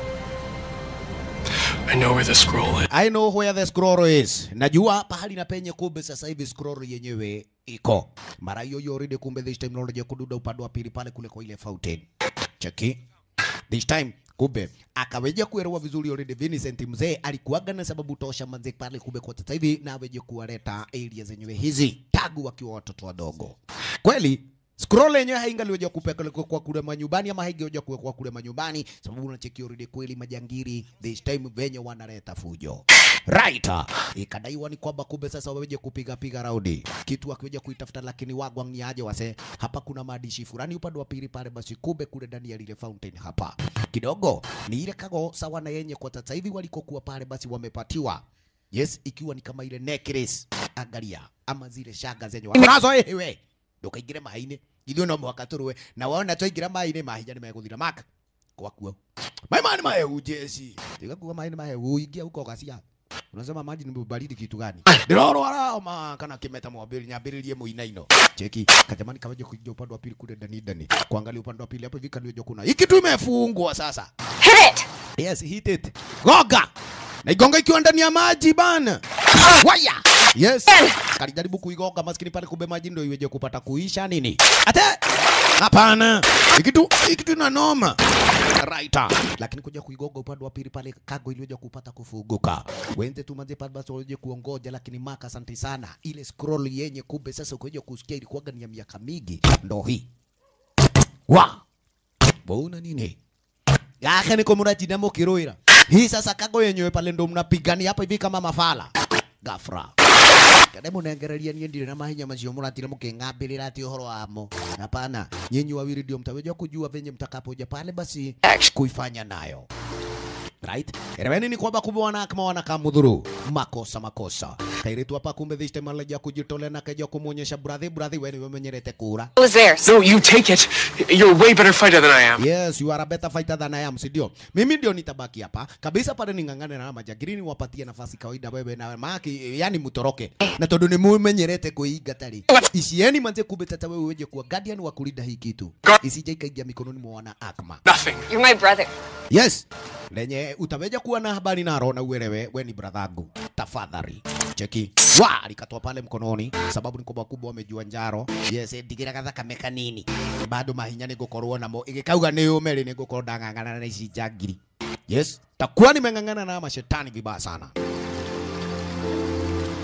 Speaker 6: I know where the scroll is.
Speaker 1: I know where the scroll is. Najua pahali na penye kumbe sasa hivi scroll yenyewe iko. Mara hiyo hiyo already kumbe this time naona kududa upande wa pili pale kule kwa ile fountain. Cheki. This time kumbe akaweja kuelewa vizuri already Vincent mzee alikuwaga na sababu tosha manze pale kumbe kwa sasa hivi na aweje kuwaleta area zenyewe hizi tagu wakiwa watoto wadogo. Kweli Scroll yenyewe haingaliweja kupelekwa kwa kule manyumbani ama haingeweza kuwekwa kule manyumbani, sababu unacheki already kweli majangiri this time venye wanaleta fujo right. Ikadaiwa ni kwamba kumbe sasa waweje kupiga piga raundi kitu akiweja kuitafuta, lakini wagwang ni aje wase, hapa kuna maandishi fulani upande wa pili pale, basi kumbe kule ndani ya lile fountain hapa kidogo ni ile kago sawa na yenye kwa sasa hivi walikokuwa pale, basi wamepatiwa yes, ikiwa ni kama ile necklace, angalia ama zile shanga zenye wanazo ewe ndukaingire maĩ-inĩ ithuĩ no mũhaka tũrũe na wona twaingĩra maĩ-inĩ mahinya nĩ megũthira maka gwakua maĩ maya nĩ mahehu jesi tiga kuga maĩ nĩ mahehu ingia huko gacia unasema maji ni baridi kitu gani ndĩrorwara homa kana kĩmeta mwambĩrĩri nyambĩrĩrie mũinaino cheki kajamani kaweje kuingia upande wa pili kule ndani ndani kuangalia upande wa pili hapo hivi kaniojo kuna hiki tu imefungwa sasa
Speaker 5: Hit it!
Speaker 1: Yes, hit it. Goga. Na igonga ikiwa ndani ya maji bana. Waya. Yes. Kalijaribu kuigonga maskini pale kumbe maji ndio iweje kupata kuisha nini? Ate. Hapana. Ikitu ikitu ina noma. Right. Lakini kuja kuigonga upande wa pili pale kago iliweje kupata kufunguka. Wende tu maze pale basi waje kuongoja lakini maka asante sana. Ile scroll yenye kumbe sasa ukoje kusikia ilikuwa ni ya miaka mingi. Ndo hii. Wa. Bona nini? yake niko mnajina mukirwira hii sasa kago yenyewe pale ndo mnapigania hapa hivi kama mafala gafra kade munengereria niĩ ndirĩ na mahinya macio mũratire mũkĩng'ambĩrĩra ati ũhoro wamo hapana nyinyi wawili ndio mtaweza kujua venye mtakapoja pale basi kuifanya nayo right eleweni ni kwamba kumbe wana kama wanakamudhuru makosa makosa kairetu hapa kumbe this time alaja kujitolea na kaja kumuonyesha brother brother wewe wewe menyerete kura
Speaker 5: It was theirs.
Speaker 6: No, you take it. You're a way better fighter than I am.
Speaker 1: Yes, you are a better fighter than I am, si ndio? Mimi ndio nitabaki hapa kabisa pale ning'ang'ane na majagiri niwapatie nafasi kawaida wewe na maki, yani mutoroke na tondu ni mumenyerete kuinga tari icieni manze kumbe tata wewe weje kuwa guardian wa kulinda hii kitu isije ikaingia mikononi mwa wana akma.
Speaker 6: Nothing.
Speaker 5: You're my brother.
Speaker 1: Yes, lenye utaweja kuwa na habari naro na uelewe we ni bradhangu, tafadhali cheki wa alikatoa pale mkononi, sababu ni kwamba kubwa wamejua njaro. Yes, ndigira gathaka meka nini bado mahinya nĩ ngũkorwo namo ĩgĩkauga nĩ ũme rĩ nĩ ngũkorwo ndang'ang'ana na ici njangiri. Yes, takuwa nimeng'ang'ana na mashetani vibaya sana.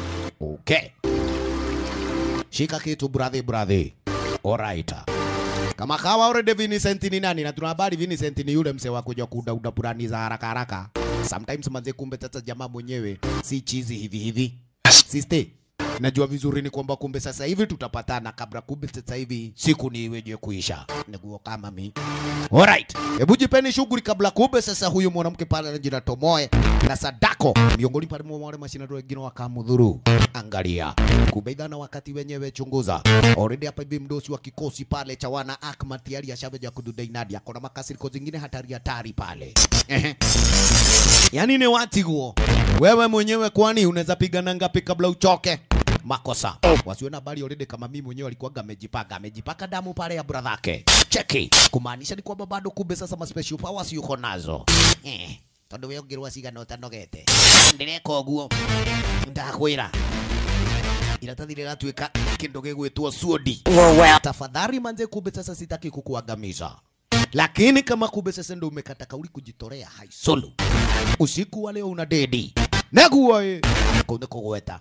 Speaker 1: Okay. Shika kitu brother brother. Alright. Kama kawa already Vincent ni nani na tuna habari Vincent ni yule mse wa kuja kudauda burani za haraka haraka. Sometimes manze kumbe tata jamaa mwenyewe si chizi hivi hivi. Sister, najua vizuri ni kwamba kumbe sasa hivi tutapatana kabla kumbe sasa hivi siku ni iweje kuisha. Niguo kama mi. Alright. Hebu jipeni shughuli kabla kumbe sasa huyu mwanamke pale anajina Tomoe na Sadako miongoni pale mwa wale mashindano wengine wakamudhuru. Angalia. Kumbe idhana wakati wenyewe chunguza. Already hapa hivi mdosi wa kikosi pale cha wana Akma tayari ashaveja kududai Nadia. Kuna makasiriko zingine hatari hatari pale. Ehe. Yaani ni wati huo. Wewe mwenyewe kwani unaweza pigana ngapi kabla uchoke? Makosa. Wasiwe na habari already kama mimi mwenyewe alikuwa amejipaka, amejipaka damu pale ya brother yake. Cheki. Kumaanisha ni kwamba bado kumbe sasa ma special powers yuko nazo. Eh. Tondu we ungirwa cigana utanogete. Ndireka ũguo. Ndakwĩra. Iratathi rĩratuĩka kĩndũ gĩgwĩtwo suodi. Tafadhali manze, kumbe sasa sitaki kukuangamiza lakini kama kumbe sasa ndo umekata kauli kujitolea hai solo usiku wa leo una dedi neguo ĩ kũu nĩ kũgweta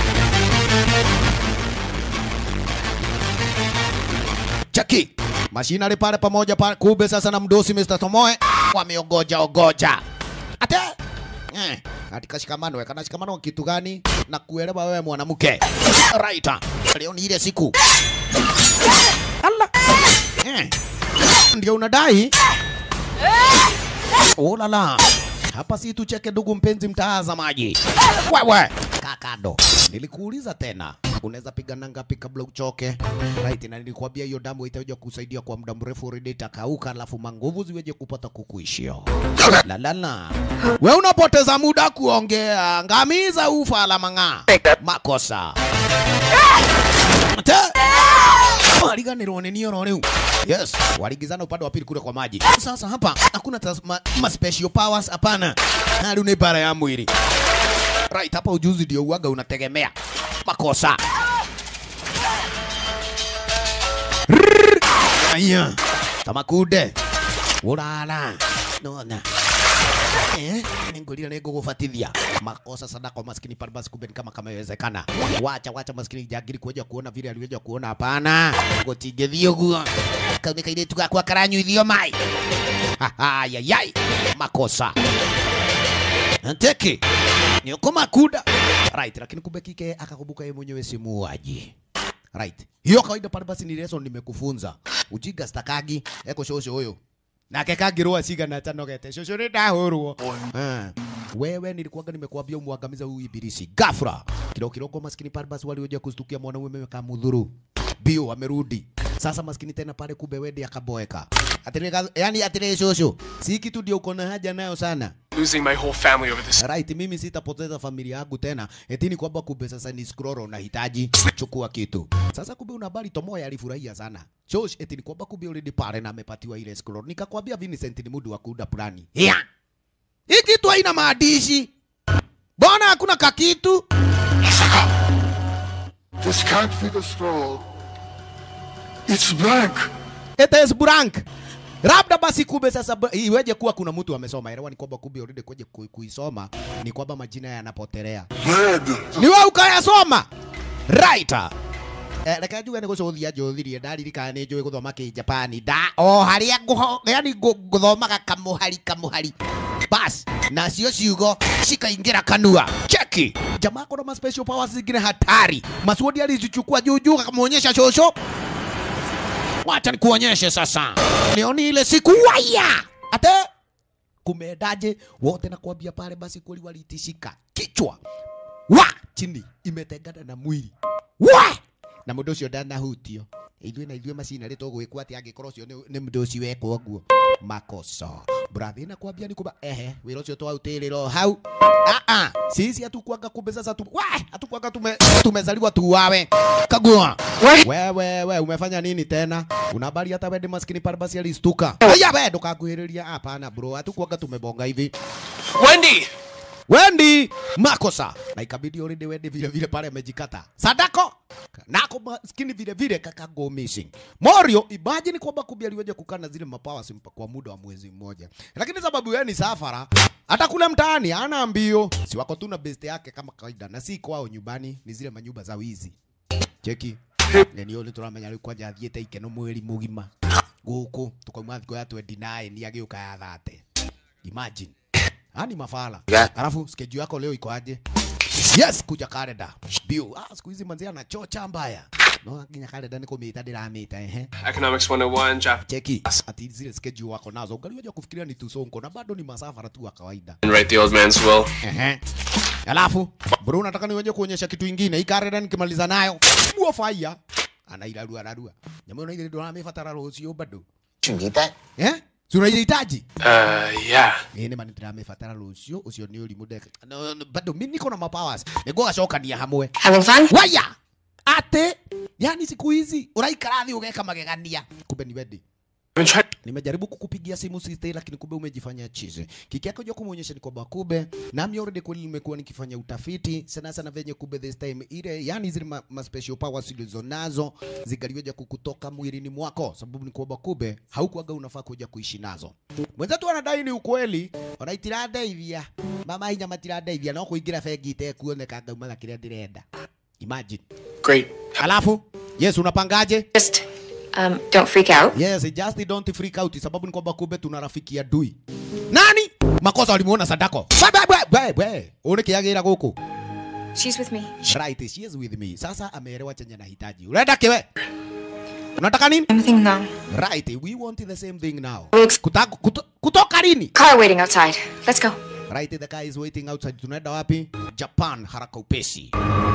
Speaker 1: chaki mashinari pale pamoja pale kumbe sasa na mdosi Mr. Tomoe wameogoja ogoja ate eh, katika shikamano kana shikamano kitu gani na kuelewa wewe mwanamke right leo ni ile siku Allah eh ndio unadai? Oh la la. Hapa si tucheke ndugu mpenzi mtazamaji. Wewe kakado, nilikuuliza tena, unaweza pigana ngapi kabla uchoke? Right, na nilikwambia hiyo damu itakuja kusaidia kwa muda mrefu, already itakauka, alafu manguvu ziweje kupata kukuishia. La la la. We unapoteza muda kuongea, ngamiza ufa la mang'aa. Makosa. Ate waliganirwo nĩ nioro rĩu yes waligizana upande wa pili kule kwa maji sasa hapa hakuna tas- ma, ma special powers hapana na rĩu nĩ bara ya mwili right hapa ujuzi ndio uaga unategemea makosa Rrrr. aya tamakunde urara nona Eh, ningulira ningũgũbatithia makosa sadako maskini pale basi kumbe ni kama kama iwezekana wacha wacha maskini jagiri kuja kuona vile aliweza kuona hapana gũtingĩthiĩ ũguo kau nĩ kairĩtu gakwa karanyuithio mai ayayai makosa Nteki ni ukumakunda right, lakini kumbe kike akakumbuka yeye mwenyewe si muuaji right. Hiyo kawaida pale basi ni lesson nimekufunza ujinga stakagi eko shosho huyo nake kangirwa cigana tanogete cũcũ nĩ ndahũrwo Ah. wewe nilikuwaga nimekuambia umwangamiza huyu ibilisi gafra kilo kidogo maskini pale basi walioja kustukia mwanaume kamudhuru bio amerudi sasa maskini tena pale kumbe wende akaboeka atire yani atire shosho si kitu ndio uko na haja nayo sana
Speaker 4: Losing my whole family over this.
Speaker 1: right mimi sitapoteza familia yangu tena etini kwamba kumbe sasa ni scroll nahitaji chukua kitu sasa kumbe una habari tomoya alifurahia sana Josh etini kwamba kumbe already pale na amepatiwa ile scroll nikakwambia Vincent ni mudu wa kuunda plani yeah. hii kitu haina maandishi mbona hakuna kakitu
Speaker 9: This can't be the scroll. It's blank.
Speaker 1: it is blank labda basi kumbe sasa ba- iweje kuwa kuna mtu amesoma elewa ni kwamba kumbe already kuja ku- kuisoma ni kwamba majina yanapotelea
Speaker 9: Red.
Speaker 1: ni wewe ukayasoma right Eh, reke njuge nä gå cå thia njå thirie ndaririkana nä njå ä gå thoma kä japani nda o harä a yani gå thomaga kamå hari kamå hari bas nacio ciugo cikaingä ra kanua cheki jamaa kona ma special powers zingine hatari masuodi alizichukua juujuu akamwonyesha shosho wacha nikuonyeshe sasa nioni ile siku waya ate kumendaje wote nakwambia pale basi kweli walitishika kichwa wa chini imetengana na mwili wa na mundu ucio ndanahutio ithuĩ na ithuĩ macina rĩ tũgwĩkwo atĩ angĩkorwo ũcio nĩ nĩ mũndũ ũcio wekwo ũguo makosa brathi na kwambia ni kuba ehe wĩra ũcio twautĩrĩra o hau ah ah sisi hatukuanga kumbe sasa tu wa hatukuanga tume tumezaliwa tu wawe kagua wewe we umefanya nini tena una habari hata wewe maskini pale basi alistuka aya wewe ndukakuhĩrĩria hapana bro hatukuanga tumebonga hivi
Speaker 4: Wendy!
Speaker 1: Wendi makosa na ikabidi already Wendi vile vile pale amejikata sadako nako maskini vile vile kaka go missing Morio imagine kwamba kumbe aliweja kukaa na zile mapawa simpa kwa muda wa mwezi mmoja, lakini sababu yeye ni safara hata kule mtaani ana mbio, si wako tu na best yake kama kawaida, na si kwao nyumbani, ni zile manyumba za wizi. Cheki na nä å nä tå ramenya rä u kwanja athiä te ikeno mweri må gima gå kå tå kauma thikå ya twendi naä nä agä å ka ya thate imagine ani mafala
Speaker 8: Yeah.
Speaker 1: alafu schedule yako leo iko aje yes kuja kalenda bio ah siku hizi manzi anachocha mbaya no nginya kalenda nä kå mä ta ndä ramä ta ehe
Speaker 6: Economics 101, Japanese,
Speaker 1: cheki ati zile schedule wako nazo ungaliwaja kufikiria ni tusonko na bado ni masafara tu wa kawaida
Speaker 6: and write the old man's will.
Speaker 1: Ehe. Alafu bro, nataka niweje kuonyesha kitu ingine. Hii karera nikimaliza nayo bua fire anairarua ararua. Nyama una ile ndo amefatara rucio bado.
Speaker 8: You need that?
Speaker 1: Eh? Si unaihitaji?
Speaker 6: Uh, yeah.
Speaker 1: Ni nĩ mani ndĩramebatara rũciũ ũcio nĩ ũrimũ ndeka no, no, bado mimi niko na mapowers nĩguo gacokania hamwe
Speaker 7: Having fun?
Speaker 1: waya ate yani siku hizi ũraikara thĩ ũgeka magegania kumbe ni wendi
Speaker 6: I've been trying.
Speaker 1: nimejaribu kukupigia simu sister, lakini kumbe umejifanya chizi. Kiki yako jo kumuonyesha ni kwamba kumbe nami already kweli nimekuwa nikifanya utafiti sana sana venye kumbe this time ile yani zile ma, ma special powers zilizo nazo zingaliweja kukutoka mwilini mwako, sababu ni kwamba kumbe haukuaga unafaa kuja kuishi nazo. Mwenzetu anadai ni ukweli, wanaitiradeithia mama hinya matiradeithia no kuingira bengi itekuoneka ngaumaga kiria ndirenda. Imagine.
Speaker 6: Great.
Speaker 1: Alafu yes, unapangaje?
Speaker 5: Just um, don't freak out.
Speaker 1: Yes, just don't freak out sababu ni kwamba kumbe tuna rafiki ya dui. Nani? Makosa walimuona Sadako. Bwe bwe bwe bwe. Une kiagira guku.
Speaker 5: She's with me.
Speaker 1: Right, she is with me. Sasa ameelewa chenye nahitaji. Unaenda kiwe? Unataka nini?
Speaker 7: Everything now.
Speaker 1: Right, we want the same thing now.
Speaker 5: Looks-
Speaker 1: Kuta, kuto, kutoka lini?
Speaker 5: Car waiting outside. Let's go.
Speaker 1: Right, the guy is waiting outside. Tunaenda wapi? Japan, haraka upesi.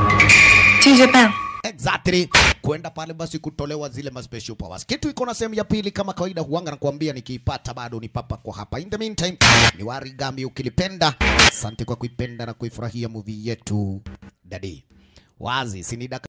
Speaker 7: To Japan.
Speaker 1: Exactly. Kwenda pale basi kutolewa zile ma special powers. Kitu iko na sehemu ya pili kama kawaida huanga nakwambia nikiipata bado ni papa kwa hapa. In the meantime, ni Warigami ukilipenda. Asante kwa kuipenda na kuifurahia movie yetu. Dadi. Wazi, sinida